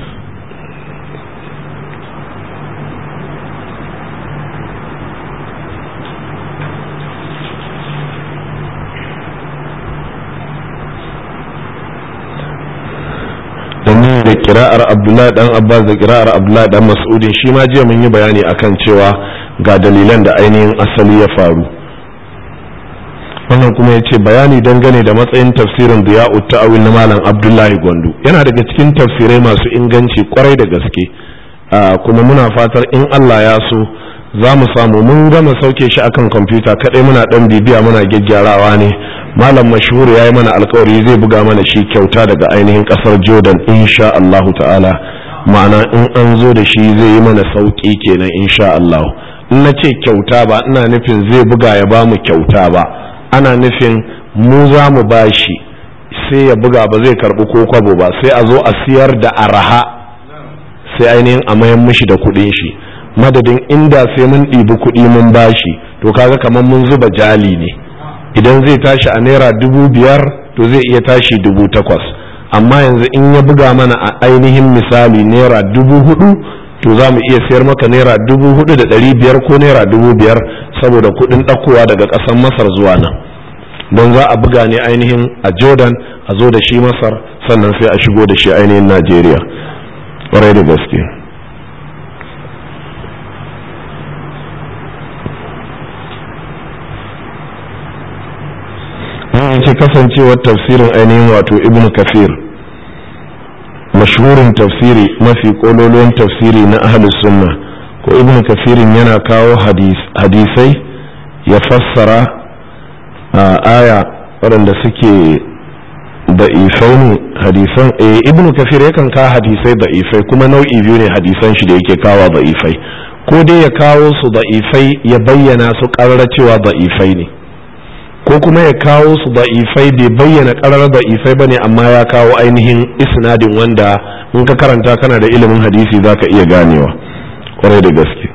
Speaker 1: da kira'ar abdullahi dan abbas da kira'ar abdullahi dan mas'udin shi ma jiya mun yi bayani akan cewa ga dalilan da ainihin asali ya faru wannan kuma ya ce bayani dangane da matsayin tafsirin diya'u ta'awil na malam abdullahi gwandu yana daga cikin tafsirai masu inganci kwarai da gaske kuma muna fatar in allah ya so za mu samu mun gama sauke shi akan kwamfuta kadai muna dan bibiya muna gyaggyarawa ne malam mashhur ya yi mana alkawari zai buga mana shi kyauta daga ainihin kasar jordan insha allahu ta'ala ma'ana in an zo da shi zai yi mana sauki kenan insha allahu in na ce kyauta ba ina nufin zai buga ya ba mu kyauta ba ana nufin mu za mu bashi sai ya buga ba zai karbi ko kwabo ba sai a zo a siyar da araha sai ainihin a mayan mishi da kudin shi madadin inda sai mun ɗibi kuɗi mun bashi to kaga kamar mun zuba jali ne idan zai tashi a naira dubu biyar to zai iya tashi dubu takwas amma yanzu in ya buga mana a ainihin misali naira dubu hudu to za mu iya sayar maka naira dubu hudu da ɗari biyar ko naira dubu biyar saboda kuɗin ɗakowa daga ƙasar masar zuwa nan don za a buga ne ainihin a jordan a zo da shi masar sannan sai a shigo da shi ainihin najeriya ƙwarai da gaske yake kasancewar tafsirin ainihin wato ibn kafir mashhurin tafsiri mafi kololuwan tafsiri na ahlus sunna ko ibn kafirin yana kawo hadisai ya fassara aya waɗanda suke da'ifai ne hadisan eh ibn kafir yakan kawo hadisai da'ifai kuma nau'i biyu ne hadisan shi da yake kawo da'ifai ko dai ya kawo su da'ifai ya bayyana su ƙarara cewa da'ifai ne ko kuma ya kawo su da'ifai bai bayyana ƙarar da'ifai ba ne amma ya kawo ainihin isnadin wanda in ka karanta kana da ilimin hadisi za ka iya ganewa kwarai da gaske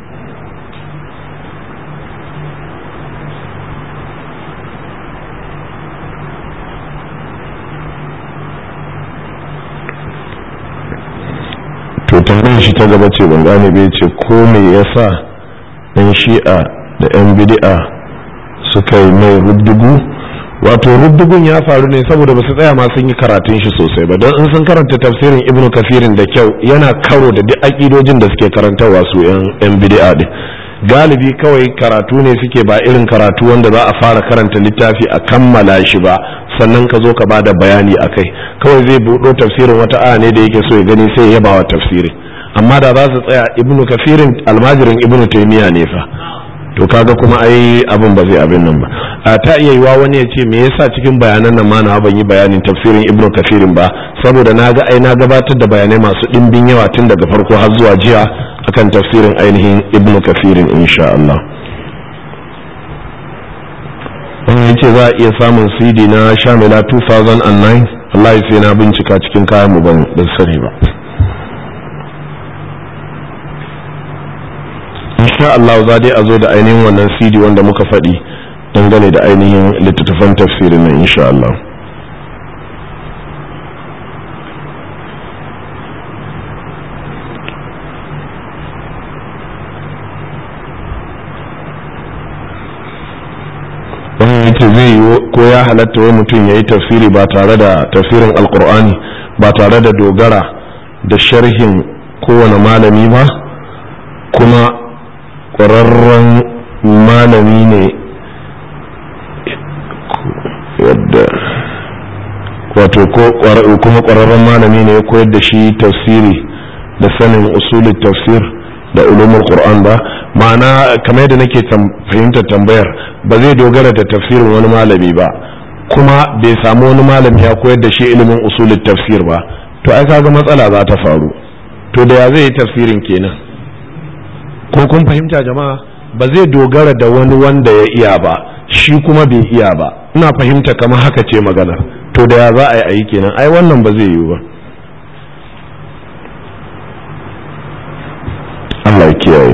Speaker 1: to tambayar shi ta gaba ce ban gane bai ce ko me yasa ɗan shi'a da 'yan bidi'a suka yi mai rubdugu wato rubdugun ya faru ne saboda ba su tsaya ma sun yi karatun shi sosai ba don in sun karanta tafsirin ibnu kafirin da kyau yana karo da duk aƙidojin da suke karantarwa su yan bid'a din galibi kawai karatu ne suke ba irin karatu wanda za a fara karanta littafi a kammala shi ba sannan ka zo ka ba da bayani a kai kawai zai buɗo tafsirin wata aya ne da yake so ya gani sai ya yaba wa tafsirin amma da za su tsaya ibnu kafirin almajirin ibnu taimiya ne fa to kaga kuma ai abin ba zai abin nan ba a ta iya yiwa wani ya ce me yasa cikin bayanan nan ma na ban yi bayanin tafsirin ibnu kafirin ba saboda na ga ai na gabatar da bayanai masu ɗimbin yawa tun daga farko har zuwa jiya akan tafsirin ainihin ibnu kafirin insha Allah wani ya ce za a iya samun cd na shamila 2009 Allah ya sai na bincika cikin kayan mu ban sani ba insha Allah za dai a zo da ainihin wannan cd wanda muka faɗi dangane da ainihin littattafan tafsirin nan insha Allah wannan yace zai yi ko ya halatta wai mutum ya yi tafsiri ba tare da tafsirin alkur'ani ba tare da dogara da sharhin kowane malami ba kuma ƙwararren malami ne wadda wato kuma ƙwararren malami ne ya koyar da shi tafsiri da sanin usulun tafsir da ulumul qur'an ba ma'ana kamar yadda nake fahimtar tambayar ba zai dogara da tafsirin wani malami ba kuma bai samu wani malami ya koyar da shi ilimin usulul tafsir ba to ai kaga matsala za ta faru to da ya zai yi tafsirin kenan ko kun fahimta jama'a ba zai dogara da wani wanda ya iya ba shi kuma bai iya ba ina fahimta kamar haka ce magana to da ya za a yi ayi kenan ai wannan ba zai yiwu ba Allah ya kiyaye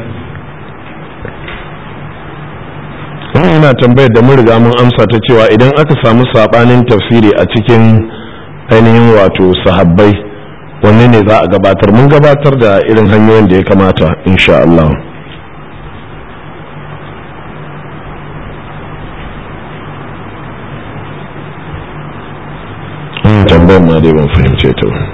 Speaker 1: ina tambayar da mun riga mun amsa ta cewa idan aka samu sabanin tafsiri a cikin ainihin wato sahabbai wanne ne za a gabatar mun gabatar da irin hanyoyin da ya kamata insha Allah tambayar ma dai ban fahimce ta ba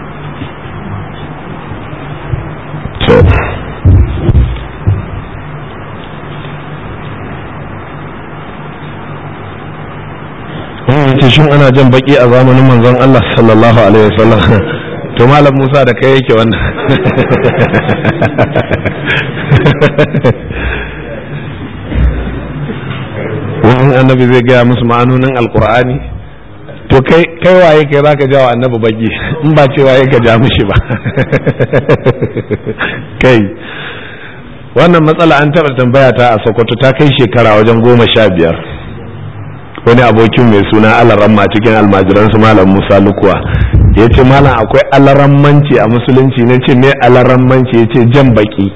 Speaker 1: ce shin ana jan baki a zamanin manzon Allah sallallahu alaihi wasallam to malam Musa da kai yake wannan wani annabi zai gaya musu ma'anonin alkur'ani to kai kai waye kai zaka jawa annabi baki in ba ce waye ka ja mishi ba kai wannan matsala an taɓa tambaya ta a sokoto ta kai shekara wajen goma sha biyar wani abokin mai suna alaramma cikin almajiransu malam musa lukuwa ya ce malam akwai alarammanci a musulunci na ce me alarammanci ya ce jan baki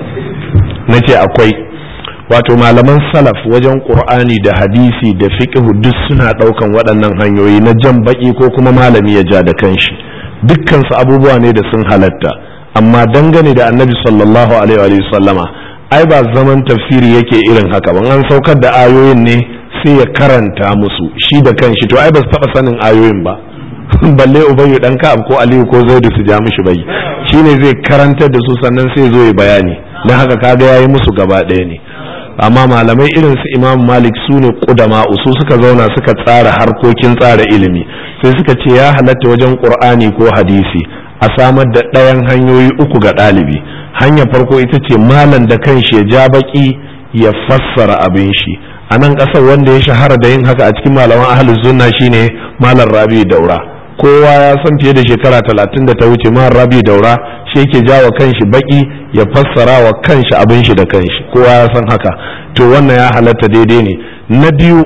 Speaker 1: na ce akwai wato malaman salaf wajen ƙur'ani da hadisi da fiqhu duk suna ɗaukan waɗannan hanyoyi na jan baki ko kuma malami ya ja da kanshi dukkansu abubuwa ne da sun halatta amma dangane da annabi sallallahu alaihi wa sallama ai ba zaman tafsiri yake irin haka ban an saukar da ayoyin ne sai ya karanta musu shi da kanshi to ai ba su taba sanin ayoyin ba balle ubayyu dan ka'ab ko aliyu ko zaidu su ja mishi bai shine zai karantar da su sannan sai zo ya bayani dan haka kaga yayi musu gaba ɗaya ne amma malamai irin su imam malik su ne kudama su suka zauna suka tsara harkokin tsara ilimi sai suka ce ya halatta wajen qur'ani ko hadisi a samar da ɗayan hanyoyi uku ga ɗalibi hanyar farko ita ce malam da kanshi ya ja baki ya fassara abin shi a nan ƙasar wanda ya shahara da yin haka a cikin malaman ahalus sunna shine malam rabi daura kowa ya san fiye da shekara talatin da ta wuce malam rabi daura shi yake jawa kanshi baki ya fassara wa kanshi abin shi da kanshi kowa ya san haka to wannan ya halatta daidai ne na biyu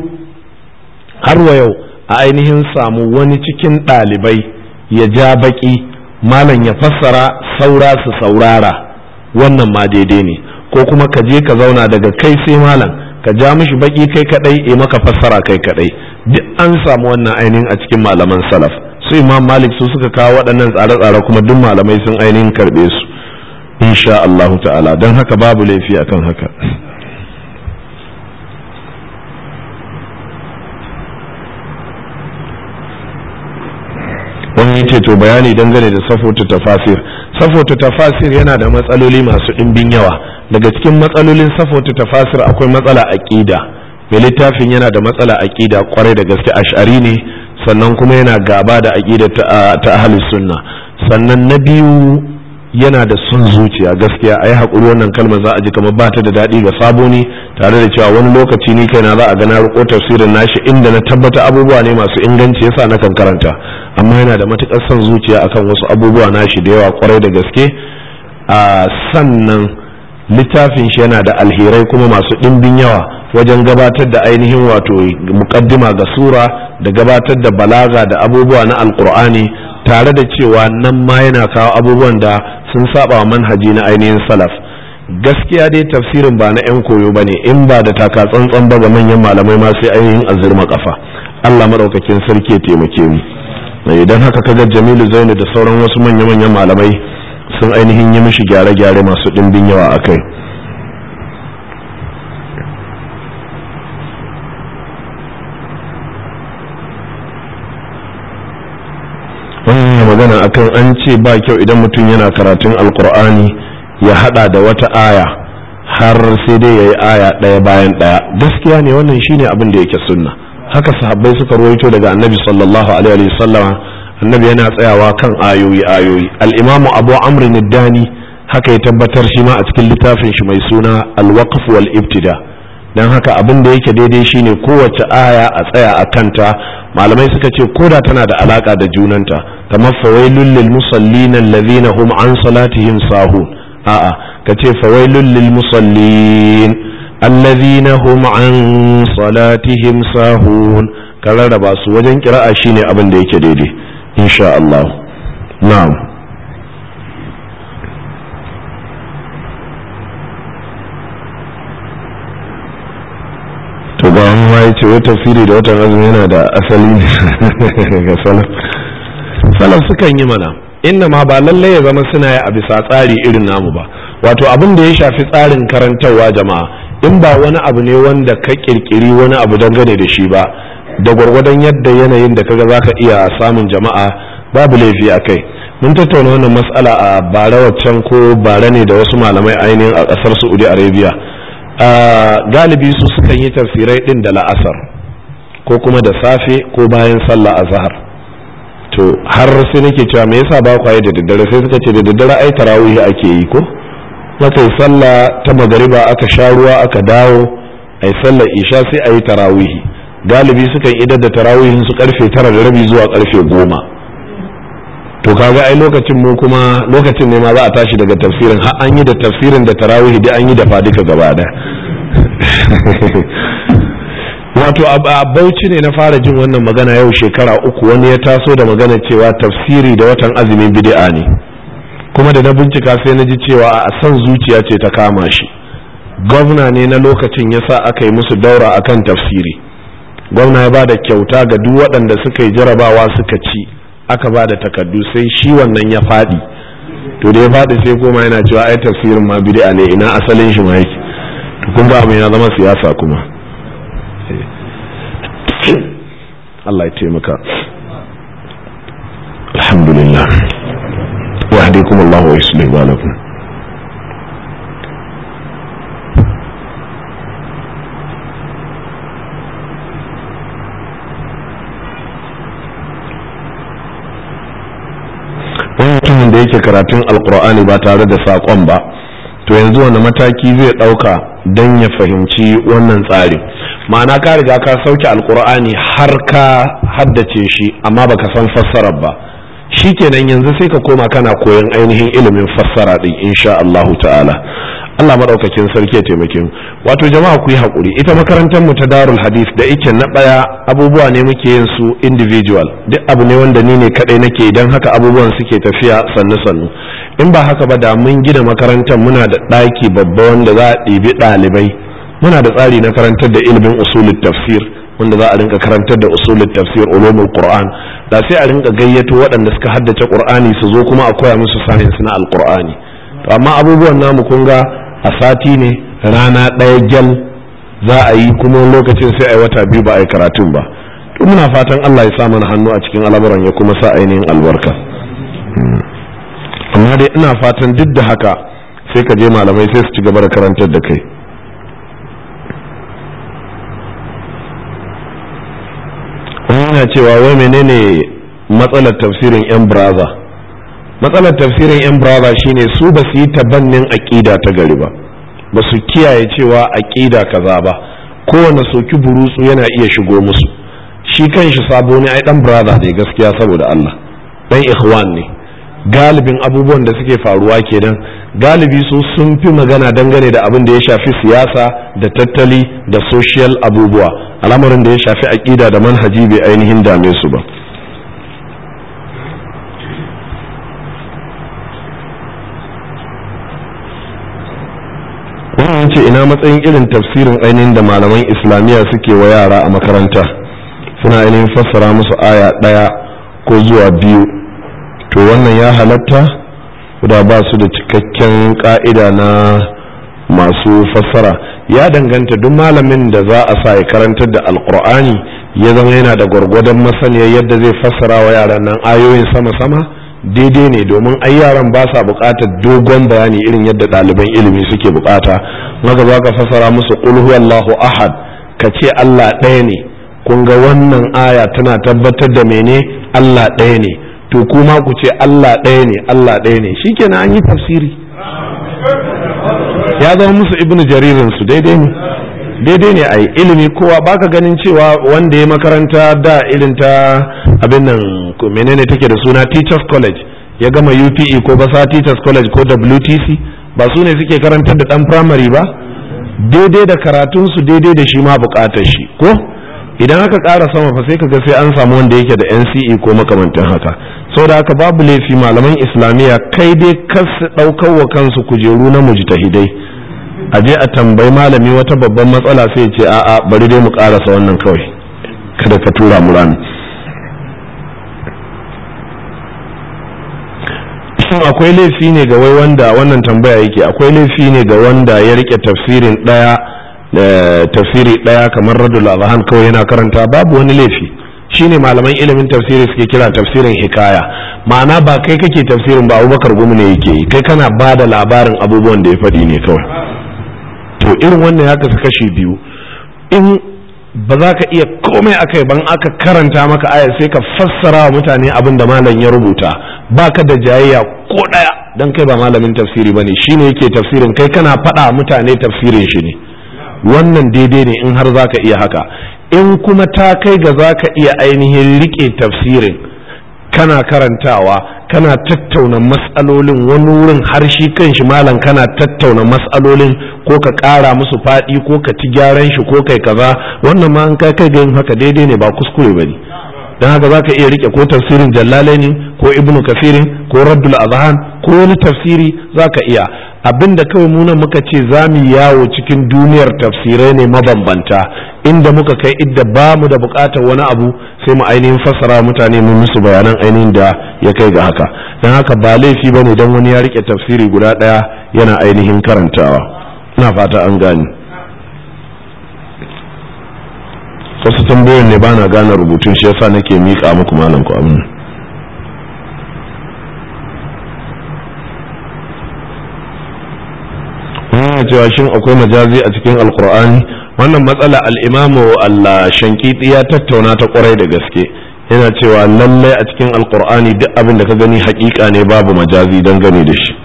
Speaker 1: har wa yau a ainihin samu wani cikin ɗalibai ya ja baki malam ya fassara saura su saurara wannan ma daidai ne ko kuma ka je ka zauna daga kai sai malam ka ja mishi baki kai kadai e maka fassara kai kadai duk an samu wannan ainihin a cikin malaman salaf su imam malik su suka kawo waɗannan tsare-tsare kuma duk malamai sun ainihin karɓe su insha Allah ta'ala don haka babu laifi akan haka wani yace to bayani dangane da safotu tafasir safotu tafasir yana da matsaloli masu ɗimbin yawa daga cikin matsalolin safotu tafasir akwai matsala aƙida mai littafin yana da matsala aƙida kwarai da gaske ash'ari ne sannan kuma yana gaba da aƙida ta ahlus sunna sannan na biyu yana da son zuciya gaskiya a yi haƙuri wannan kalmar za a ji kamar ba ta da daɗi ga sabo ne tare da cewa wani lokaci ni kaina za a ga na riko tafsirin nashi inda na tabbata abubuwa ne masu inganci yasa na kan karanta amma yana da matuƙar son zuciya akan wasu abubuwa nashi da yawa kwarai da gaske a sannan littafin shi yana da alherai kuma masu ɗimbin yawa wajen gabatar da ainihin wato muƙaddima ga sura da gabatar da balaga da abubuwa na alkur'ani tare da cewa nan ma yana kawo abubuwan da sun saba wa manhaji na ainihin salaf gaskiya dai tafsirin ba na 'yan koyo ba ne in ba da taka tsantsan ba ga manyan malamai ma sai ainihin azurma kafa allah maɗaukakin sarki ya taimake mu idan haka kaga jamilu zainu da sauran wasu manya-manyan malamai sun ainihin yi mishi gyare-gyare masu ɗimbin yawa a kai wannan magana akan an ce ba kyau idan mutum yana karatun alkur'ani ya hada da wata aya har sai dai ya yi aya ɗaya bayan ɗaya gaskiya ne wannan shine abin da yake sunna haka sahabbai suka ruwaito daga annabi sallallahu alaihi wasallama annabi yana tsayawa kan ayoyi ayoyi al-imamu abu amr dani haka ya tabbatar shi ma a cikin littafin shi mai suna al-waqf wal ibtida dan haka abin da yake daidai shine kowace aya a tsaya a kanta malamai suka ce koda tana da alaka da junanta kamar fawailul lil musallin alladhina hum an salatihim sahun a'a kace fawailul lil musallin alladhina hum an salatihim sahun ka rarraba su wajen kira'a shine abin da yake daidai insha Allah na'am to ga wani ma yace wai tafsiri da watan azumi yana da asali ne ga salaf salaf sukan yi mana inna ma ba lallai ya zama suna yi a bisa tsari irin namu ba wato abin da ya shafi tsarin karantarwa jama'a in ba wani abu ne wanda ka kirkiri wani abu dangane da shi ba da gwargwadon yadda yanayin da kaga zaka iya samun jama'a babu laifi a kai mun tattauna wannan matsala a bara waccan ko bara ne da wasu malamai ainihin a kasar saudi arabia galibi su sukan yi tafsirai din da la'asar ko kuma da safe ko bayan sallah azhar to har sai nake cewa me yasa ba kwaye da daddare sai suka ce da daddare ai tarawih ake yi ko maka yi sallah ta magariba aka sha ruwa aka dawo ai sallar isha sai a yi tarawih galibi sukan idar da tarawihin su karfe tara da rabi zuwa karfe goma to kaga ai lokacin mu kuma lokacin ne ma za a tashi daga tafsirin har an yi da tafsirin da tarawih da an yi da fadika gaba da wato a bauchi ne na fara jin wannan magana yau shekara uku wani ya taso da magana cewa tafsiri da watan azumin bid'a ne kuma da na bincika sai na ji cewa a san zuciya ce ta kama shi gwamna ne na lokacin yasa aka yi musu daura akan tafsiri gwamna ya ba da kyauta ga duk waɗanda suka yi jarabawa suka ci aka ba da takardu sai shi wannan ya faɗi to da ya faɗi sai koma yana cewa ai tafsirin ma bid'a ne ina asalin shi ma yake to kun ga abin ya zama siyasa kuma Allah ya taimaka alhamdulillah wa hadikum Allah wa yuslih balakum mutumin da yake karatun alkur'ani ba tare da saƙon ba to yanzu wani mataki zai ɗauka don ya fahimci wannan tsarin ma'ana ka riga ka sauke alkur'ani har ka haddace shi amma baka san fassarar ba shi kenan yanzu sai ka koma kana koyon ainihin ilimin fassara din insha Allahu ta'ala Allah maɗaukakin sarki ya taimake mu wato jama'a ku yi haƙuri ita makarantar mu ta darul hadith da ike na ɗaya abubuwa ne muke yin su individual duk abu ne wanda ni ne kaɗai nake idan haka abubuwan suke tafiya sannu sannu in ba haka ba da mun gina makarantar muna da ɗaki babba wanda za a ɗibi ɗalibai muna da tsari na karantar da ilimin usulul tafsir wanda za a rinka karantar da usulul tafsir ulumul qur'an da sai a rinka gayyato waɗanda suka haddace qur'ani su zo kuma a koya musu science na alqur'ani to amma abubuwan namu kun ga a sati ne rana ɗaya gyal za a yi kuma lokacin sai a yi wata biyu ba a yi karatun ba to muna fatan Allah ya sa mana hannu a cikin al'amuran ya kuma sa ainihin albarka amma dai ina fatan duk da haka sai ka je malamai sai su ci gaba da karantar da kai yana cewa wai menene matsalar tafsirin yan braza matsalar tafsirin yan braza shine su ba su yi tabannin aƙida ta gari ba ba su kiyaye cewa aƙida kaza ba kowane soki burutsu yana iya shigo musu shi kan shi sabo ne ai dan braza ne gaskiya saboda Allah dan ikhwan ne galibin abubuwan da suke faruwa kenan galibi su sun fi magana dangane da abin da ya shafi siyasa da tattali da social abubuwa al'amarin da ya shafi aƙida da manhaji bai ainihin dame su ba wannan ce ina matsayin irin tafsirin ainihin da malaman islamiyya suke wa yara a makaranta suna ainihin fassara musu aya ɗaya ko zuwa biyu to wannan ya halatta da ba su da cikakken ka'ida na masu fassara ya danganta duk malamin da za a sa ya karantar da alkur'ani ya zama yana da gwargwadon masaniya yadda zai fassara wa yaran nan ayoyin sama-sama daidai ne domin ai yaran ba sa buƙatar dogon bayani irin yadda ɗaliban ilimi suke buƙata maka za ka fassara musu qul huwallahu ahad ka ce Allah ɗaya ne kun ga wannan aya tana tabbatar da mene Allah ɗaya ne to kuma ku ce Allah ɗaya ne Allah ɗaya ne shikenan an yi tafsiri ya zama musu ibnu jaririn su daidai ne daidai ne ai ilimi kowa baka ganin cewa wanda ya makaranta da irin ta abin nan menene take da suna teachers college ya gama UPE ko basa teachers college ko WTC ba su ne suke karantar da dan primary ba daidai da karatun su daidai da shi ma bukatar shi ko idan aka ƙara sama fa sai kaga sai an samu wanda yake da NCE ko makamantan haka saboda haka babu laifi malaman islamiyya kai dai kas ɗaukar wa kansu kujeru na mujtahidai a je a tambayi malami wata babban matsala sai ce a'a bari dai mu ƙarasa wannan kawai kada ka tura mu rami shin akwai laifi ne ga wai wanda wannan tambaya yake akwai laifi ne ga wanda ya rike tafsirin ɗaya tafsiri ɗaya kamar radul azhan kawai yana karanta babu wani laifi shine malaman ilimin tafsiri suke kira tafsirin hikaya ma'ana ba kai kake tafsirin ba abubakar gumi ne yake yi kai kana ba da labarin abubuwan da ya faɗi ne kawai to irin wannan ya kasu kashi biyu in ba za ka iya komai akai ban aka karanta maka aya sai ka fassara wa mutane abin da malam ya rubuta ba ka da jayayya ko ɗaya don kai ba malamin tafsiri ba ne shine yake tafsirin kai kana faɗa mutane tafsirin shi ne wannan daidai ne in har za ka iya haka in kuma ta kai ga za ka iya ainihin riƙe tafsirin kana karantawa kana tattauna matsalolin wani wurin har shi kan shi malam kana tattauna matsalolin ko ka ƙara musu faɗi ko ka ci gyaran shi ko kai kaza wannan ma an kai kai ga yin haka daidai ne ba kuskure ba ne don haka za ka iya rike ko tafsirin jallalaini ko ibnu kafirin ko raddul azhan ko wani tafsiri za ka iya abinda kawai muna muka ce za mu yawo cikin duniyar tafsirai ne mabambanta inda muka kai idda ba mu da bukatar wani abu sai mu ainihin fassara mutane mu musu bayanan ainihin da ya kai ga haka don haka ba laifi ba ne don wani ya rike tafsiri guda ɗaya yana ainihin karantawa ina fata an gane wasu tambayoyin ne ba na gane rubutun shi yasa nake miƙa muku malam ku amin wannan cewa shin akwai majazi a cikin alkur'ani wannan matsala al'imamu Allah shankiti ya tattauna ta kwarai da gaske yana cewa lallai a cikin alkur'ani duk abin da ka gani hakika ne babu majazi don gane da shi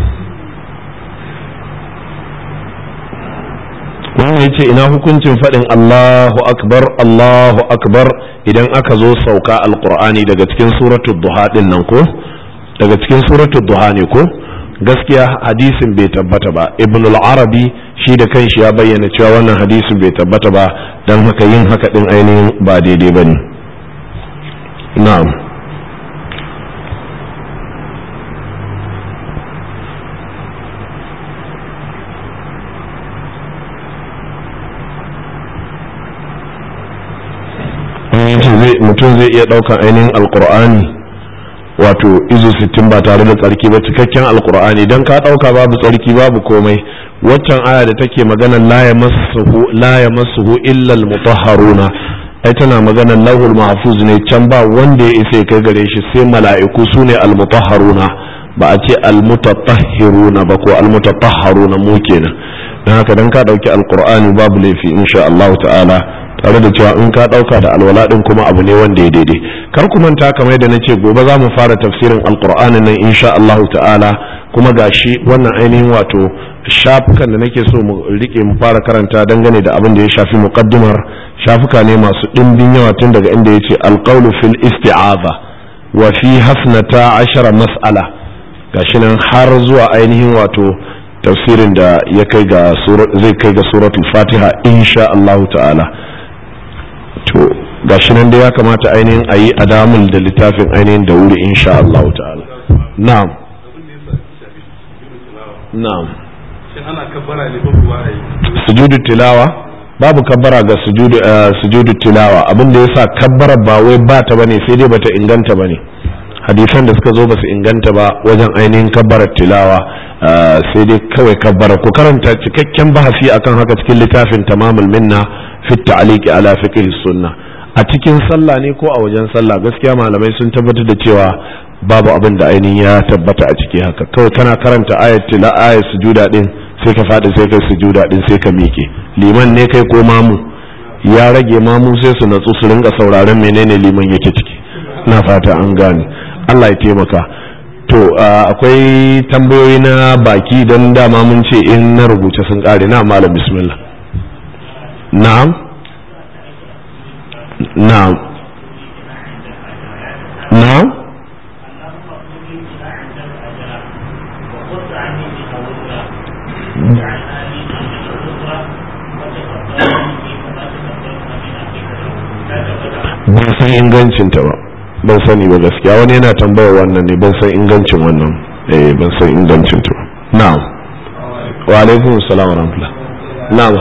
Speaker 1: wannan ya ce ina hukuncin faɗin Allahu akbar Allahu akbar idan aka zo sauka alkur'ani daga cikin suratul duha din nan ko daga cikin suratul duha ne ko gaskiya hadisin bai tabbata ba ibn al-arabi shi da kanshi ya bayyana cewa wannan hadisin bai tabbata ba don haka yin haka din ainihin ba daidai ba ne na'am mutum zai iya ɗaukan ainihin alkur'ani wato izu sittin ba tare da tsarki ba cikakken alkur'ani don ka ɗauka babu tsarki babu komai waccan aya da take magana la ya masuhu illal mutahharuna ai tana magana lahul mahfuz ne can ba wanda ya isa kai gare shi sai mala'iku su ne al mutahharuna ba a ce almutatahhiruna ba ko almutatahharuna mu kenan dan haka dan ka dauki alqur'ani babu laifi insha Allah ta'ala tare da cewa in ka dauka da alwala din kuma abu ne wanda ya daidai kar ku manta kamar yadda nace gobe za mu fara tafsirin alqur'ani nan insha Allah ta'ala kuma gashi wannan ainihin wato shafukan da nake so mu rike mu fara karanta dangane da abin da ya shafi muqaddimar shafuka ne masu dimbin yawa tun daga inda yace alqawlu fil isti'aza wa fi hasnata ashara mas'ala gashi nan har zuwa ainihin wato tafsirin da ya kai ga zai kai ga suratul fatiha insha Allah ta'ala to gashi nan da ya kamata ainihin a yi adamul da littafin ainihin da wuri insha Allah ta'ala na'am na'am
Speaker 3: ana kabbara ne ko kuwa ai
Speaker 1: sujudu tilawa babu kabbara ga sujudu sujudu tilawa abin da yasa kabbara ba wai ba ta bane sai dai bata inganta bane hadisan da suka zo ba su inganta ba wajen ainihin kabbarar tilawa sai dai kawai kabbara ku karanta cikakken bahasi akan haka cikin littafin tamamul minna fi ta'liqi ala fiqh sunna a cikin sallah ne ko a wajen sallah gaskiya malamai sun tabbatar da cewa babu abin da ainihin ya tabbata a ciki haka kawai kana karanta ayat tila ayat sujuda din sai ka faɗi sai kai sujuda din sai ka miƙe liman ne kai ko mamu ya rage mamu sai su natsu su ringa sauraron menene liman yake ciki na fata an gane Allah ya taimaka to akwai tambayoyi na baki don dama mun ce in na rubuce sun kare na malam bismillah na'am na'am na'am ban san ingancinta ba ban sani ba gaskiya wani yana tambayar wannan ne ban san ingancin wannan eh ban san ingancin ta na'am wa alaikum assalam wa rahmatullah na'am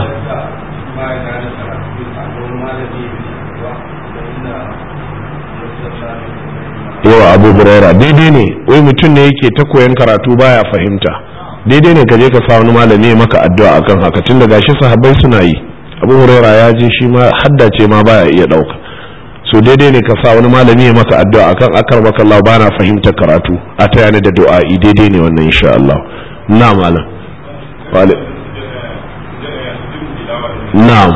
Speaker 1: yawa abu buraira daidai ne wai mutum ne yake ta koyan karatu baya fahimta daidai ne ka je ka sa wani malami ya maka addu'a akan haka tun da gashi sahabbai suna yi abu huraira ya je shi ma haddace ma baya iya dauka so daidai ne ka sa wani malami ya maka addu'a akan akar maka Allah ba na fahimtar karatu a ta yana da du'a'i daidai ne wannan insha Allah na malam wale na'am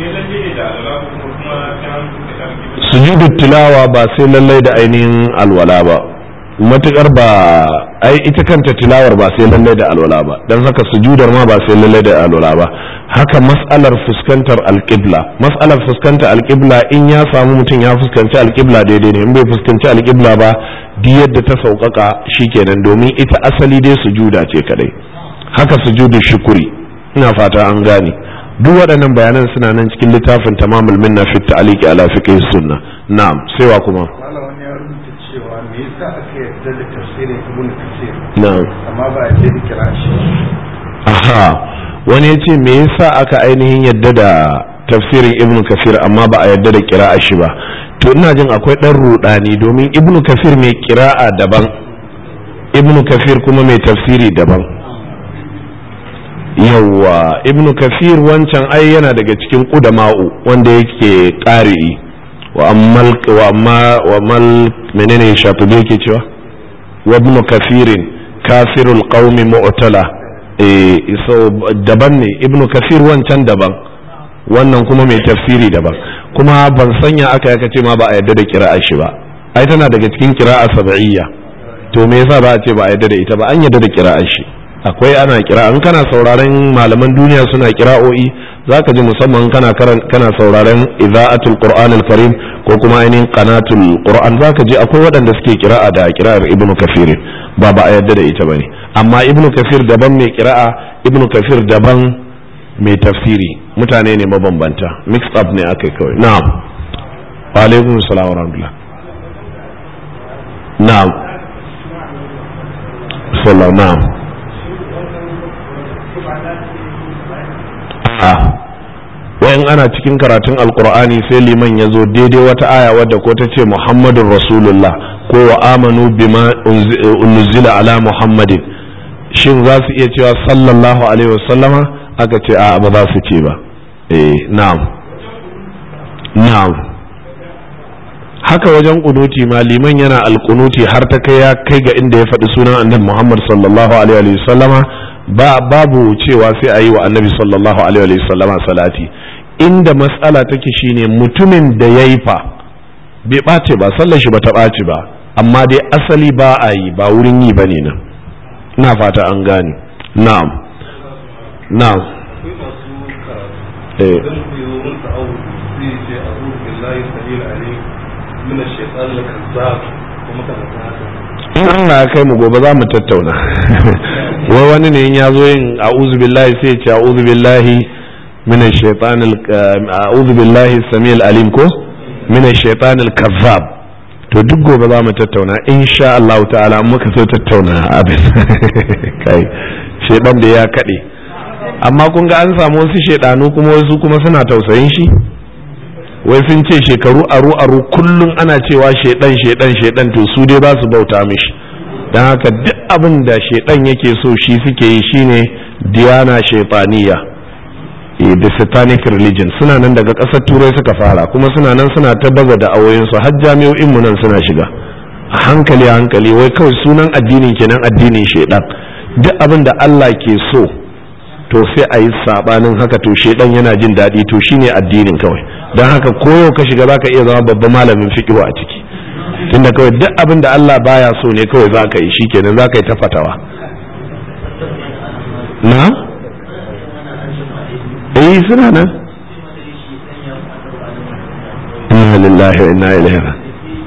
Speaker 1: sujudu tilawa ba sai lallai da ainihin alwala ba matukar ba ai ita kanta tilawar ba sai lallai da alwala ba don haka sujudar ma ba sai lallai da alwala ba haka mas'alar fuskantar alƙibla mas'alar fuskantar alƙibla in ya samu mutum ya fuskanci alƙibla daidai ne in bai fuskanci alƙibla ba duk yadda ta sauƙaƙa shikenan domin ita asali dai sujuda ce kadai haka sujudu shukuri ina fata an gane duk waɗannan bayanan suna nan cikin littafin tamamul minna fi ta'liqi ala fiqh sunna na'am sai wa kuma
Speaker 3: wani ya rubuta cewa me yasa aka yarda da tafsirin ibnu kasir
Speaker 1: na'am
Speaker 3: amma ba a yarda da kira shi
Speaker 1: aha wani ya ce me yasa aka ainihin yadda da tafsirin ibnu kafir amma ba a yadda da kira'a shi ba to ina jin akwai ɗan rudani domin ibnu kafir mai kira'a daban ibnu kafir kuma mai tafsiri daban yawwa ibnu kafir wancan ai yana daga cikin ƙudama'u wanda yake ƙari'i wa ammal wa amma wa mal menene shafi yake cewa wa ibnu kafirin kafirul qaumi mu'tala eh so daban ne ibnu kafir wancan daban wannan kuma mai tafsiri daban kuma ban sanya aka yaka ce ma ba a yadda da kira'a shi ba ai tana daga cikin kira'a sab'iyya to me yasa ba a ce ba a yadda da ita ba an yadda da kira'a shi akwai ana kira in kana sauraron malaman duniya suna kira'o'i zaka ji musamman kana kana sauraron ida'atul qur'an al-karim ko kuma ainihin qanatul qur'an zaka ji akwai waɗanda suke kira'a da kira'ar ibnu kafir ba ba a yadda da ita bane amma ibnu kafir daban mai kira'a ibnu kafir daban mai tafsiri mutane ne mabambanta mixed up ne akai kawai na'am wa alaikum salam wa rahmatullah na'am sallallahu na'am a wayan ana cikin karatun alkur'ani sai liman ya zo daidai wata aya wadda ko ta ce muhammadun rasulullah ko wa amanu bima unzila ala muhammadin shin za su iya cewa sallallahu alaihi wasallama aka ce a ba za su ce ba eh na'am na'am haka wajen kunuti ma liman yana alkunuti har ta kai ya kai ga inda ya faɗi sunan annabi Muhammad sallallahu alaihi wa sallama ba babu cewa sai a yi wa annabi sallallahu alaihi wa sallama salati inda matsala take shine mutumin da ya yi fa bai ɓace ba sallar shi ba ta ɓace ba amma dai asali ba a yi ba wurin yi ba ne nan ina fata an gane na'am na'am
Speaker 3: akwai masu karatu
Speaker 1: eh
Speaker 3: idan ku yi wurin ta'awu sai ce a zuwa billahi sabil alim min ash-shaytan al-kazzab kuma kana ta haka
Speaker 1: in Allah ya kai mu gobe za mu tattauna wai wani ne in ya zo yin a'udhu billahi sai ya ce a'udhu billahi minash shaitanil a'udhu billahi samil alim ko minash shaitanil kazzab to duk gobe za mu tattauna insha Allah ta'ala in muka so tattauna abin kai shedan da ya kade amma kun ga an samu wasu shedanu kuma wasu kuma suna tausayin shi wai sun ce shekaru aru aru kullum ana cewa shedan shedan shedan to su dai ba su bauta mishi don haka duk abin da shedan yake so shi suke yi shine diyana shaitaniya eh, the satanic religion suna nan daga ƙasar turai suka fara kuma suna nan suna ta baza da awoyinsu har jami'o'in mu nan suna shiga a hankali a hankali wai kawai sunan addinin kenan addinin shedan duk abin da Allah ke so to sai a yi sabanin haka to shedan yana jin daɗi to shine addinin kawai don haka koyo ka shiga zaka iya zama babban malamin fiqh a ciki tunda kawai duk abin da Allah baya so ne kawai zaka yi shikenan zaka yi ta fatawa na eh suna nan inna lillahi wa inna ilaihi raji'un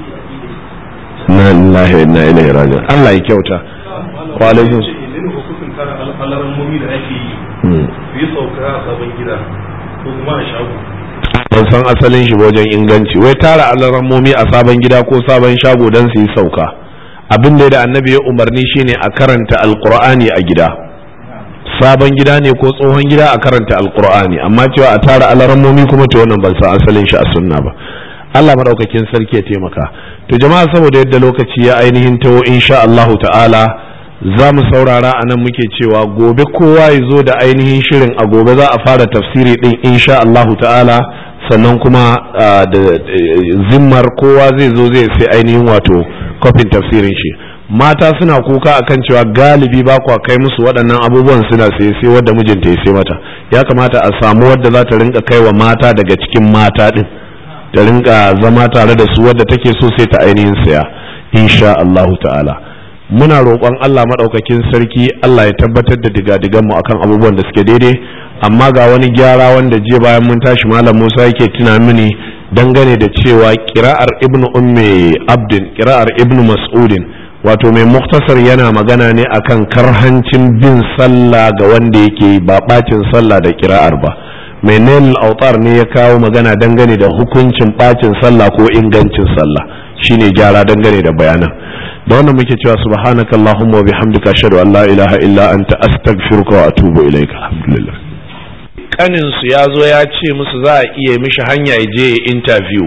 Speaker 1: inna lillahi wa inna ilaihi raji'un Allah ya kyauta wa alaikum
Speaker 3: idan hukuncin kara al'alamomi da ake yi
Speaker 1: Hmm.
Speaker 3: su yi sauka a sabon gida ko kuma a shago
Speaker 1: ban san asalin shi wajen inganci wai tara alarammomi a sabon gida ko sabon shago don su yi sauka abin da da annabi ya umarni shine a karanta alkur'ani a gida sabon gida ne ko tsohon gida a karanta alkur'ani amma cewa a tara alarammomi kuma to wannan ban san asalin shi a sunna ba Allah madaukakin sarki ya taimaka to jama'a saboda yadda lokaci ya ainihin tawo insha Allahu ta'ala za mu saurara a nan muke cewa gobe kowa ya zo da ainihin shirin a gobe za a fara tafsiri din insha Allahu ta'ala sannan kuma ah, da eh, zimmar kowa zai zo zai sai ainihin wato kofin tafsirin shi mata suna kuka akan cewa galibi ba kwa kai musu waɗannan abubuwan suna sai sai wadda mijinta ya sai mata ya kamata a samu wadda za ta rinka kai wa mata daga cikin mata din ta rinka zama tare da su wadda take so sai ta ainihin saya insha Allahu ta'ala muna roƙon Allah maɗaukakin sarki Allah ya tabbatar da digadigan mu akan abubuwan da suke daidai amma ga wani gyara wanda jiya bayan mun tashi malam Musa yake tuna mini dangane da cewa kira'ar ibnu ummi abdin kira'ar ibnu mas'udin wato mai muktasar yana magana ne akan karhancin bin sallah ga wanda yake ba bacin sallah da kira'ar ba mai nail autar ne ya kawo magana dangane da hukuncin bacin sallah ko ingancin sallah shine gyara dangane da bayanan da wannan muke cewa subhanaka allahumma wa bihamdika ashhadu an la ilaha illa anta astaghfiruka wa atubu ilaika alhamdulillah kanin su ya zo ya ce musu za a iya mishi hanya ya je interview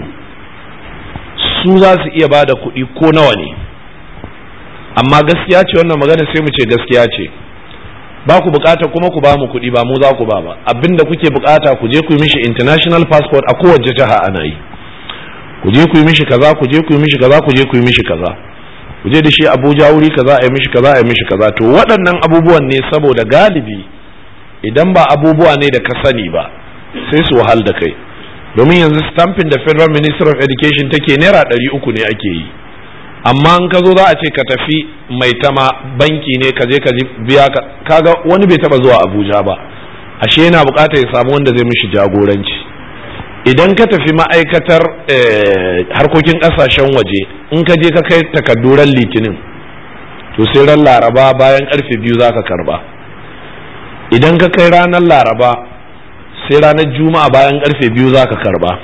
Speaker 1: su za su iya bada kuɗi ko nawa ne amma gaskiya ce wannan magana sai mu ce gaskiya ce ba ku bukata kuma ku ba mu kuɗi ba mu za ku ba ba abinda kuke bukata ku je ku yi mishi international passport a kowace jiha ana yi ku je ku yi mishi kaza ku je ku yi mishi kaza ku je ku yi mishi kaza ku je da shi Abuja wuri kaza a yi mishi kaza a yi mishi kaza to waɗannan abubuwan ne saboda galibi idan ba abubuwa ne da ka sani ba sai su wahal da kai domin yanzu stamping da federal minister of education take naira ɗari uku ne ake yi amma in ka zo za a ce ka tafi mai tama banki ne ka je ka biya ka kaga wani bai taba zuwa abuja ba ashe yana bukatar ya samu wanda zai mishi jagoranci idan ka tafi ma'aikatar harkokin kasashen waje in ka je ka kai takadduran litinin to sai ran laraba bayan karfe biyu za ka karba idan ka kai ranar laraba sai ranar juma'a bayan karfe biyu za ka karba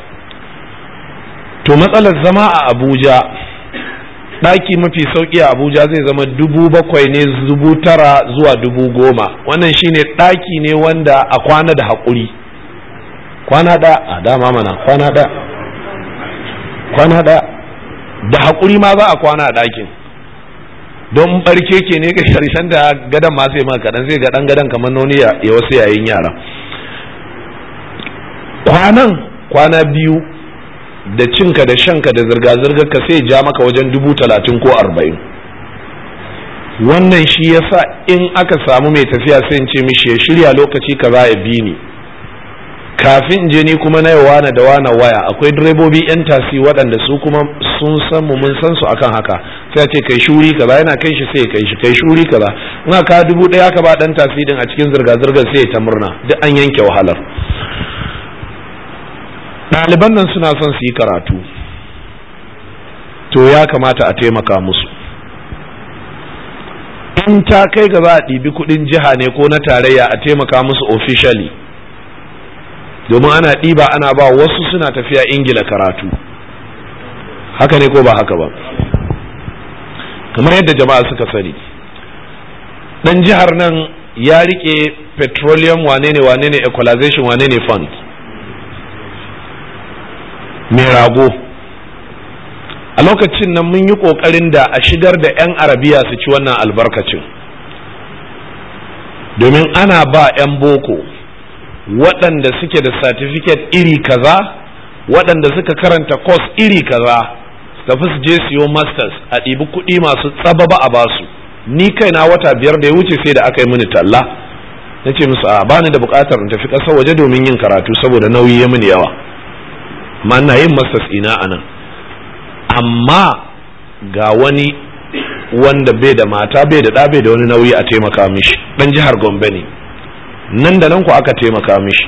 Speaker 1: to matsalar zama a abuja ɗaki mafi sauƙi a abuja zai zama dubu bakwai ne dubu tara zuwa dubu goma wannan shine ɗaki ne wanda a kwana da haƙuri kwana ɗaya a dama mana kwana ɗaya kwana ɗaya da haƙuri ma za a kwana a ɗakin don barke ke ne ga sharshen da gadon ma sai maka kaɗan sai ga ɗan gadon kamar noni ya wasu yayin yara kwanan kwana biyu da cinka da shanka da zirga-zirgar ka sai ja maka wajen dubu talatin ko arba'in wannan shi yasa in aka samu mai tafiya sai in ce mishi ya shirya lokaci ka za ya bi ni kafin je ni kuma na wana da wana waya akwai direbobi yan tasi waɗanda su kuma sun san mu mun san su akan haka sai ce kai shuri kaza yana kai shi sai kai shi kai shuri kaza in aka dubu ɗaya ka ba ɗan tasi din a cikin zirga-zirgar sai ta murna duk an yanke wahalar ɗaliban nan suna son su yi karatu to ya kamata a taimaka musu in ta kai ga za a ɗibi kuɗin jiha ne ko na tarayya a taimaka musu officially domin ana ɗiba ana ba wasu suna tafiya ingila karatu haka ne ko ba haka ba kamar yadda jama'a suka sani ɗan jihar nan ya rike petroleum wane ne wane ne equalization wane ne fund mai rago a lokacin nan mun yi ƙoƙarin da a shigar da 'yan arabiya su ci wannan albarkacin domin ana ba 'yan boko waɗanda suke da certificate iri kaza waɗanda suka karanta course iri kaza tafi su je siyo masters a ɗibi kuɗi masu tsababa a basu ni kaina wata biyar da ya wuce sai da aka yi mini talla na ce musu a bani da buƙatar in tafi ƙasar waje domin yin karatu saboda nauyi ya mini yawa amma ina yin masters ina a nan amma ga wani wanda bai da mata bai da ɗa bai da wani nauyi a taimaka mishi ɗan jihar gombe ne nan da nan ku aka taimaka mishi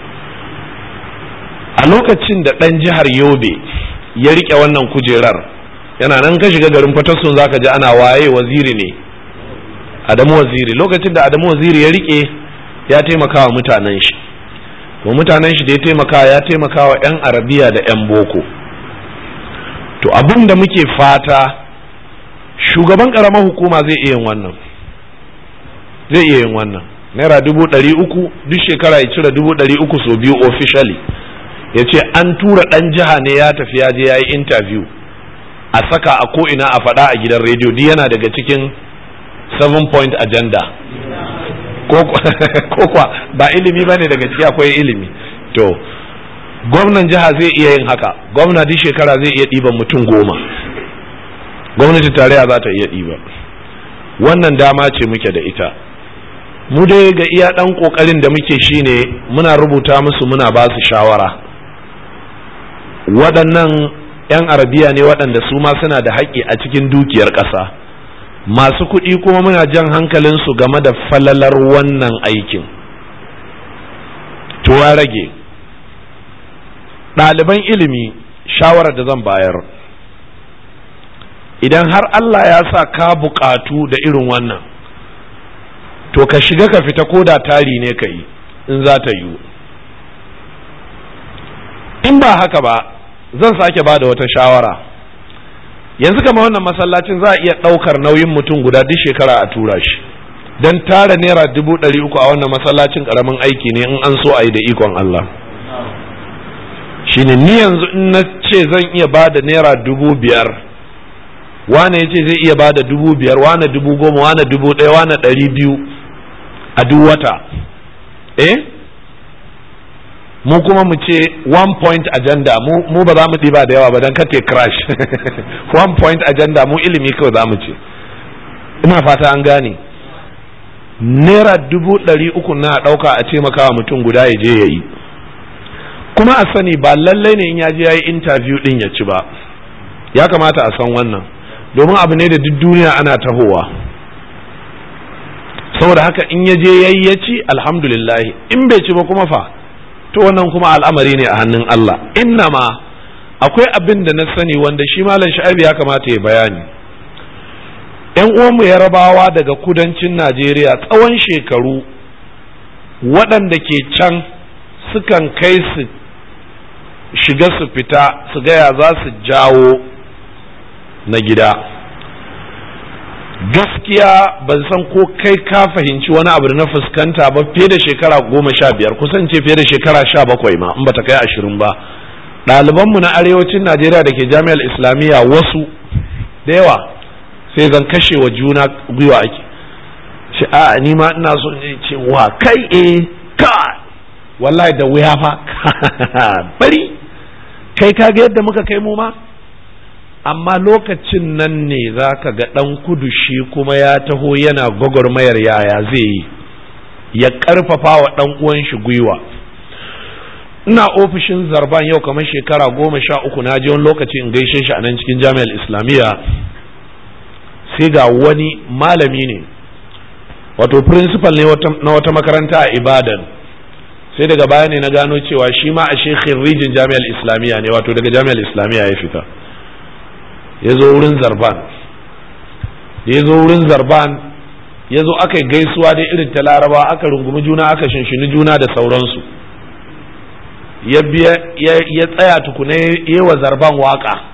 Speaker 1: a lokacin da ɗan jihar yobe ya riƙe wannan kujerar yana nan ka shiga garin fatassun zaka ji ana waye waziri ne adamu waziri lokacin da adamu waziri ya riƙe ya taimaka wa mutanen shi to mutanen shi da ya taimaka ya taimaka wa 'yan arabiya da 'yan boko to abin da muke fata shugaban ƙaramar hukuma zai iya yin wannan zai iya yin wannan naira dubu ɗari uku duk shekara ya cire dubu ɗari uku so biyu officially ya ce an tura ɗan jiha ne ya tafi ya je ya yi interview a saka a ko'ina a faɗa a gidan rediyo duk yana daga cikin seven point agenda ko kwa ba ilimi ba ne daga ciki akwai ilimi to gwamnan jiha zai iya yin haka gwamna duk shekara zai iya ɗiban mutum goma gwamnati tarayya za ta iya ɗiba wannan dama ce muke da ita mu dai ga iya ɗan ƙoƙarin da muke shine muna rubuta musu muna ba su shawara waɗannan 'yan arabiya ne waɗanda su ma suna da haƙƙi a cikin dukiyar ƙasa masu kuɗi kuma muna jan hankalinsu game da falalar wannan aikin to ya rage ɗaliban ilimi shawarar da zan bayar idan har Allah ya sa ka buƙatu da irin wannan to ka shiga ka fita ko da tari ne ka yi in za ta yiwu in ba haka ba zan sake ba da wata shawara yanzu kama wannan masallacin za a iya ɗaukar nauyin mutum guda duk shekara a tura shi don tara naira dubu ɗari uku a wannan masallacin ƙaramin aiki ne in an so a yi da ikon Allah shine ni yanzu in na ce zan iya ba da naira dubu biyar wane ya ce zai iya ba da dubu biyar wane dubu goma wane dubu ɗaya wane ɗari biyu a duk wata eh mu kuma mu ce one point agenda mu, mu ba za mu ɗiba da yawa ba don kate crash one point agenda mu ilimi kawai za mu ce ina fata an gane naira dubu ɗari uku na ɗauka a taimakawa mutum guda ya je ya yi kuma a sani ba lallai ne in ya je ya yi interview ɗin ya ci ba ya kamata a san wannan domin abu ne da duk duniya ana tahowa saboda haka in ya je yayi ya ci alhamdulillah in bai ci ba kuma fa to wannan kuma al'amari ne a hannun Allah innama akwai abin da na sani wanda shi malam sha'abi ya kamata ya bayani yan uwanmu yarabawa daga kudancin Najeriya tsawon shekaru waɗanda ke can sukan kai su shiga su fita su gaya za su jawo na gida gaskiya ban san ko kai ka fahimci wani abu da na fuskanta ba fiye da shekara goma sha biyar kusan ce fiye da shekara sha bakwai ma in bata kai ashirin ba ɗalibanmu na arewacin najeriya da ke jami'ar islamiyya wasu da yawa sai zan kashe wa juna gwiwa ake ce a ni ma ina so in ce wa kai eh ka wallahi da wuya fa bari kai kaga yadda muka kai mu ma amma lokacin nan ne za ka ga ɗan kudu shi kuma ya taho yana gwagwarmayar yaya zai yi ya ƙarfafa wa ɗan uwan shi gwiwa ina ofishin zarban yau kamar shekara goma sha uku na je wani lokaci in gaishe shi a nan cikin jami'ar islamiyya sai ga wani malami ne wato principal ne na wata makaranta a ibadan sai daga baya ne na gano cewa shi ma a shekhin rijin jami'ar islamiyya ne wato daga jami'ar islamiyya ya fita ya zo wurin zarban ya zo wurin zarban ya zo aka yi gaisuwa da irin ta laraba aka rungumi juna aka shinshini juna da sauransu ya tsaya tukuna yi wa zarban waka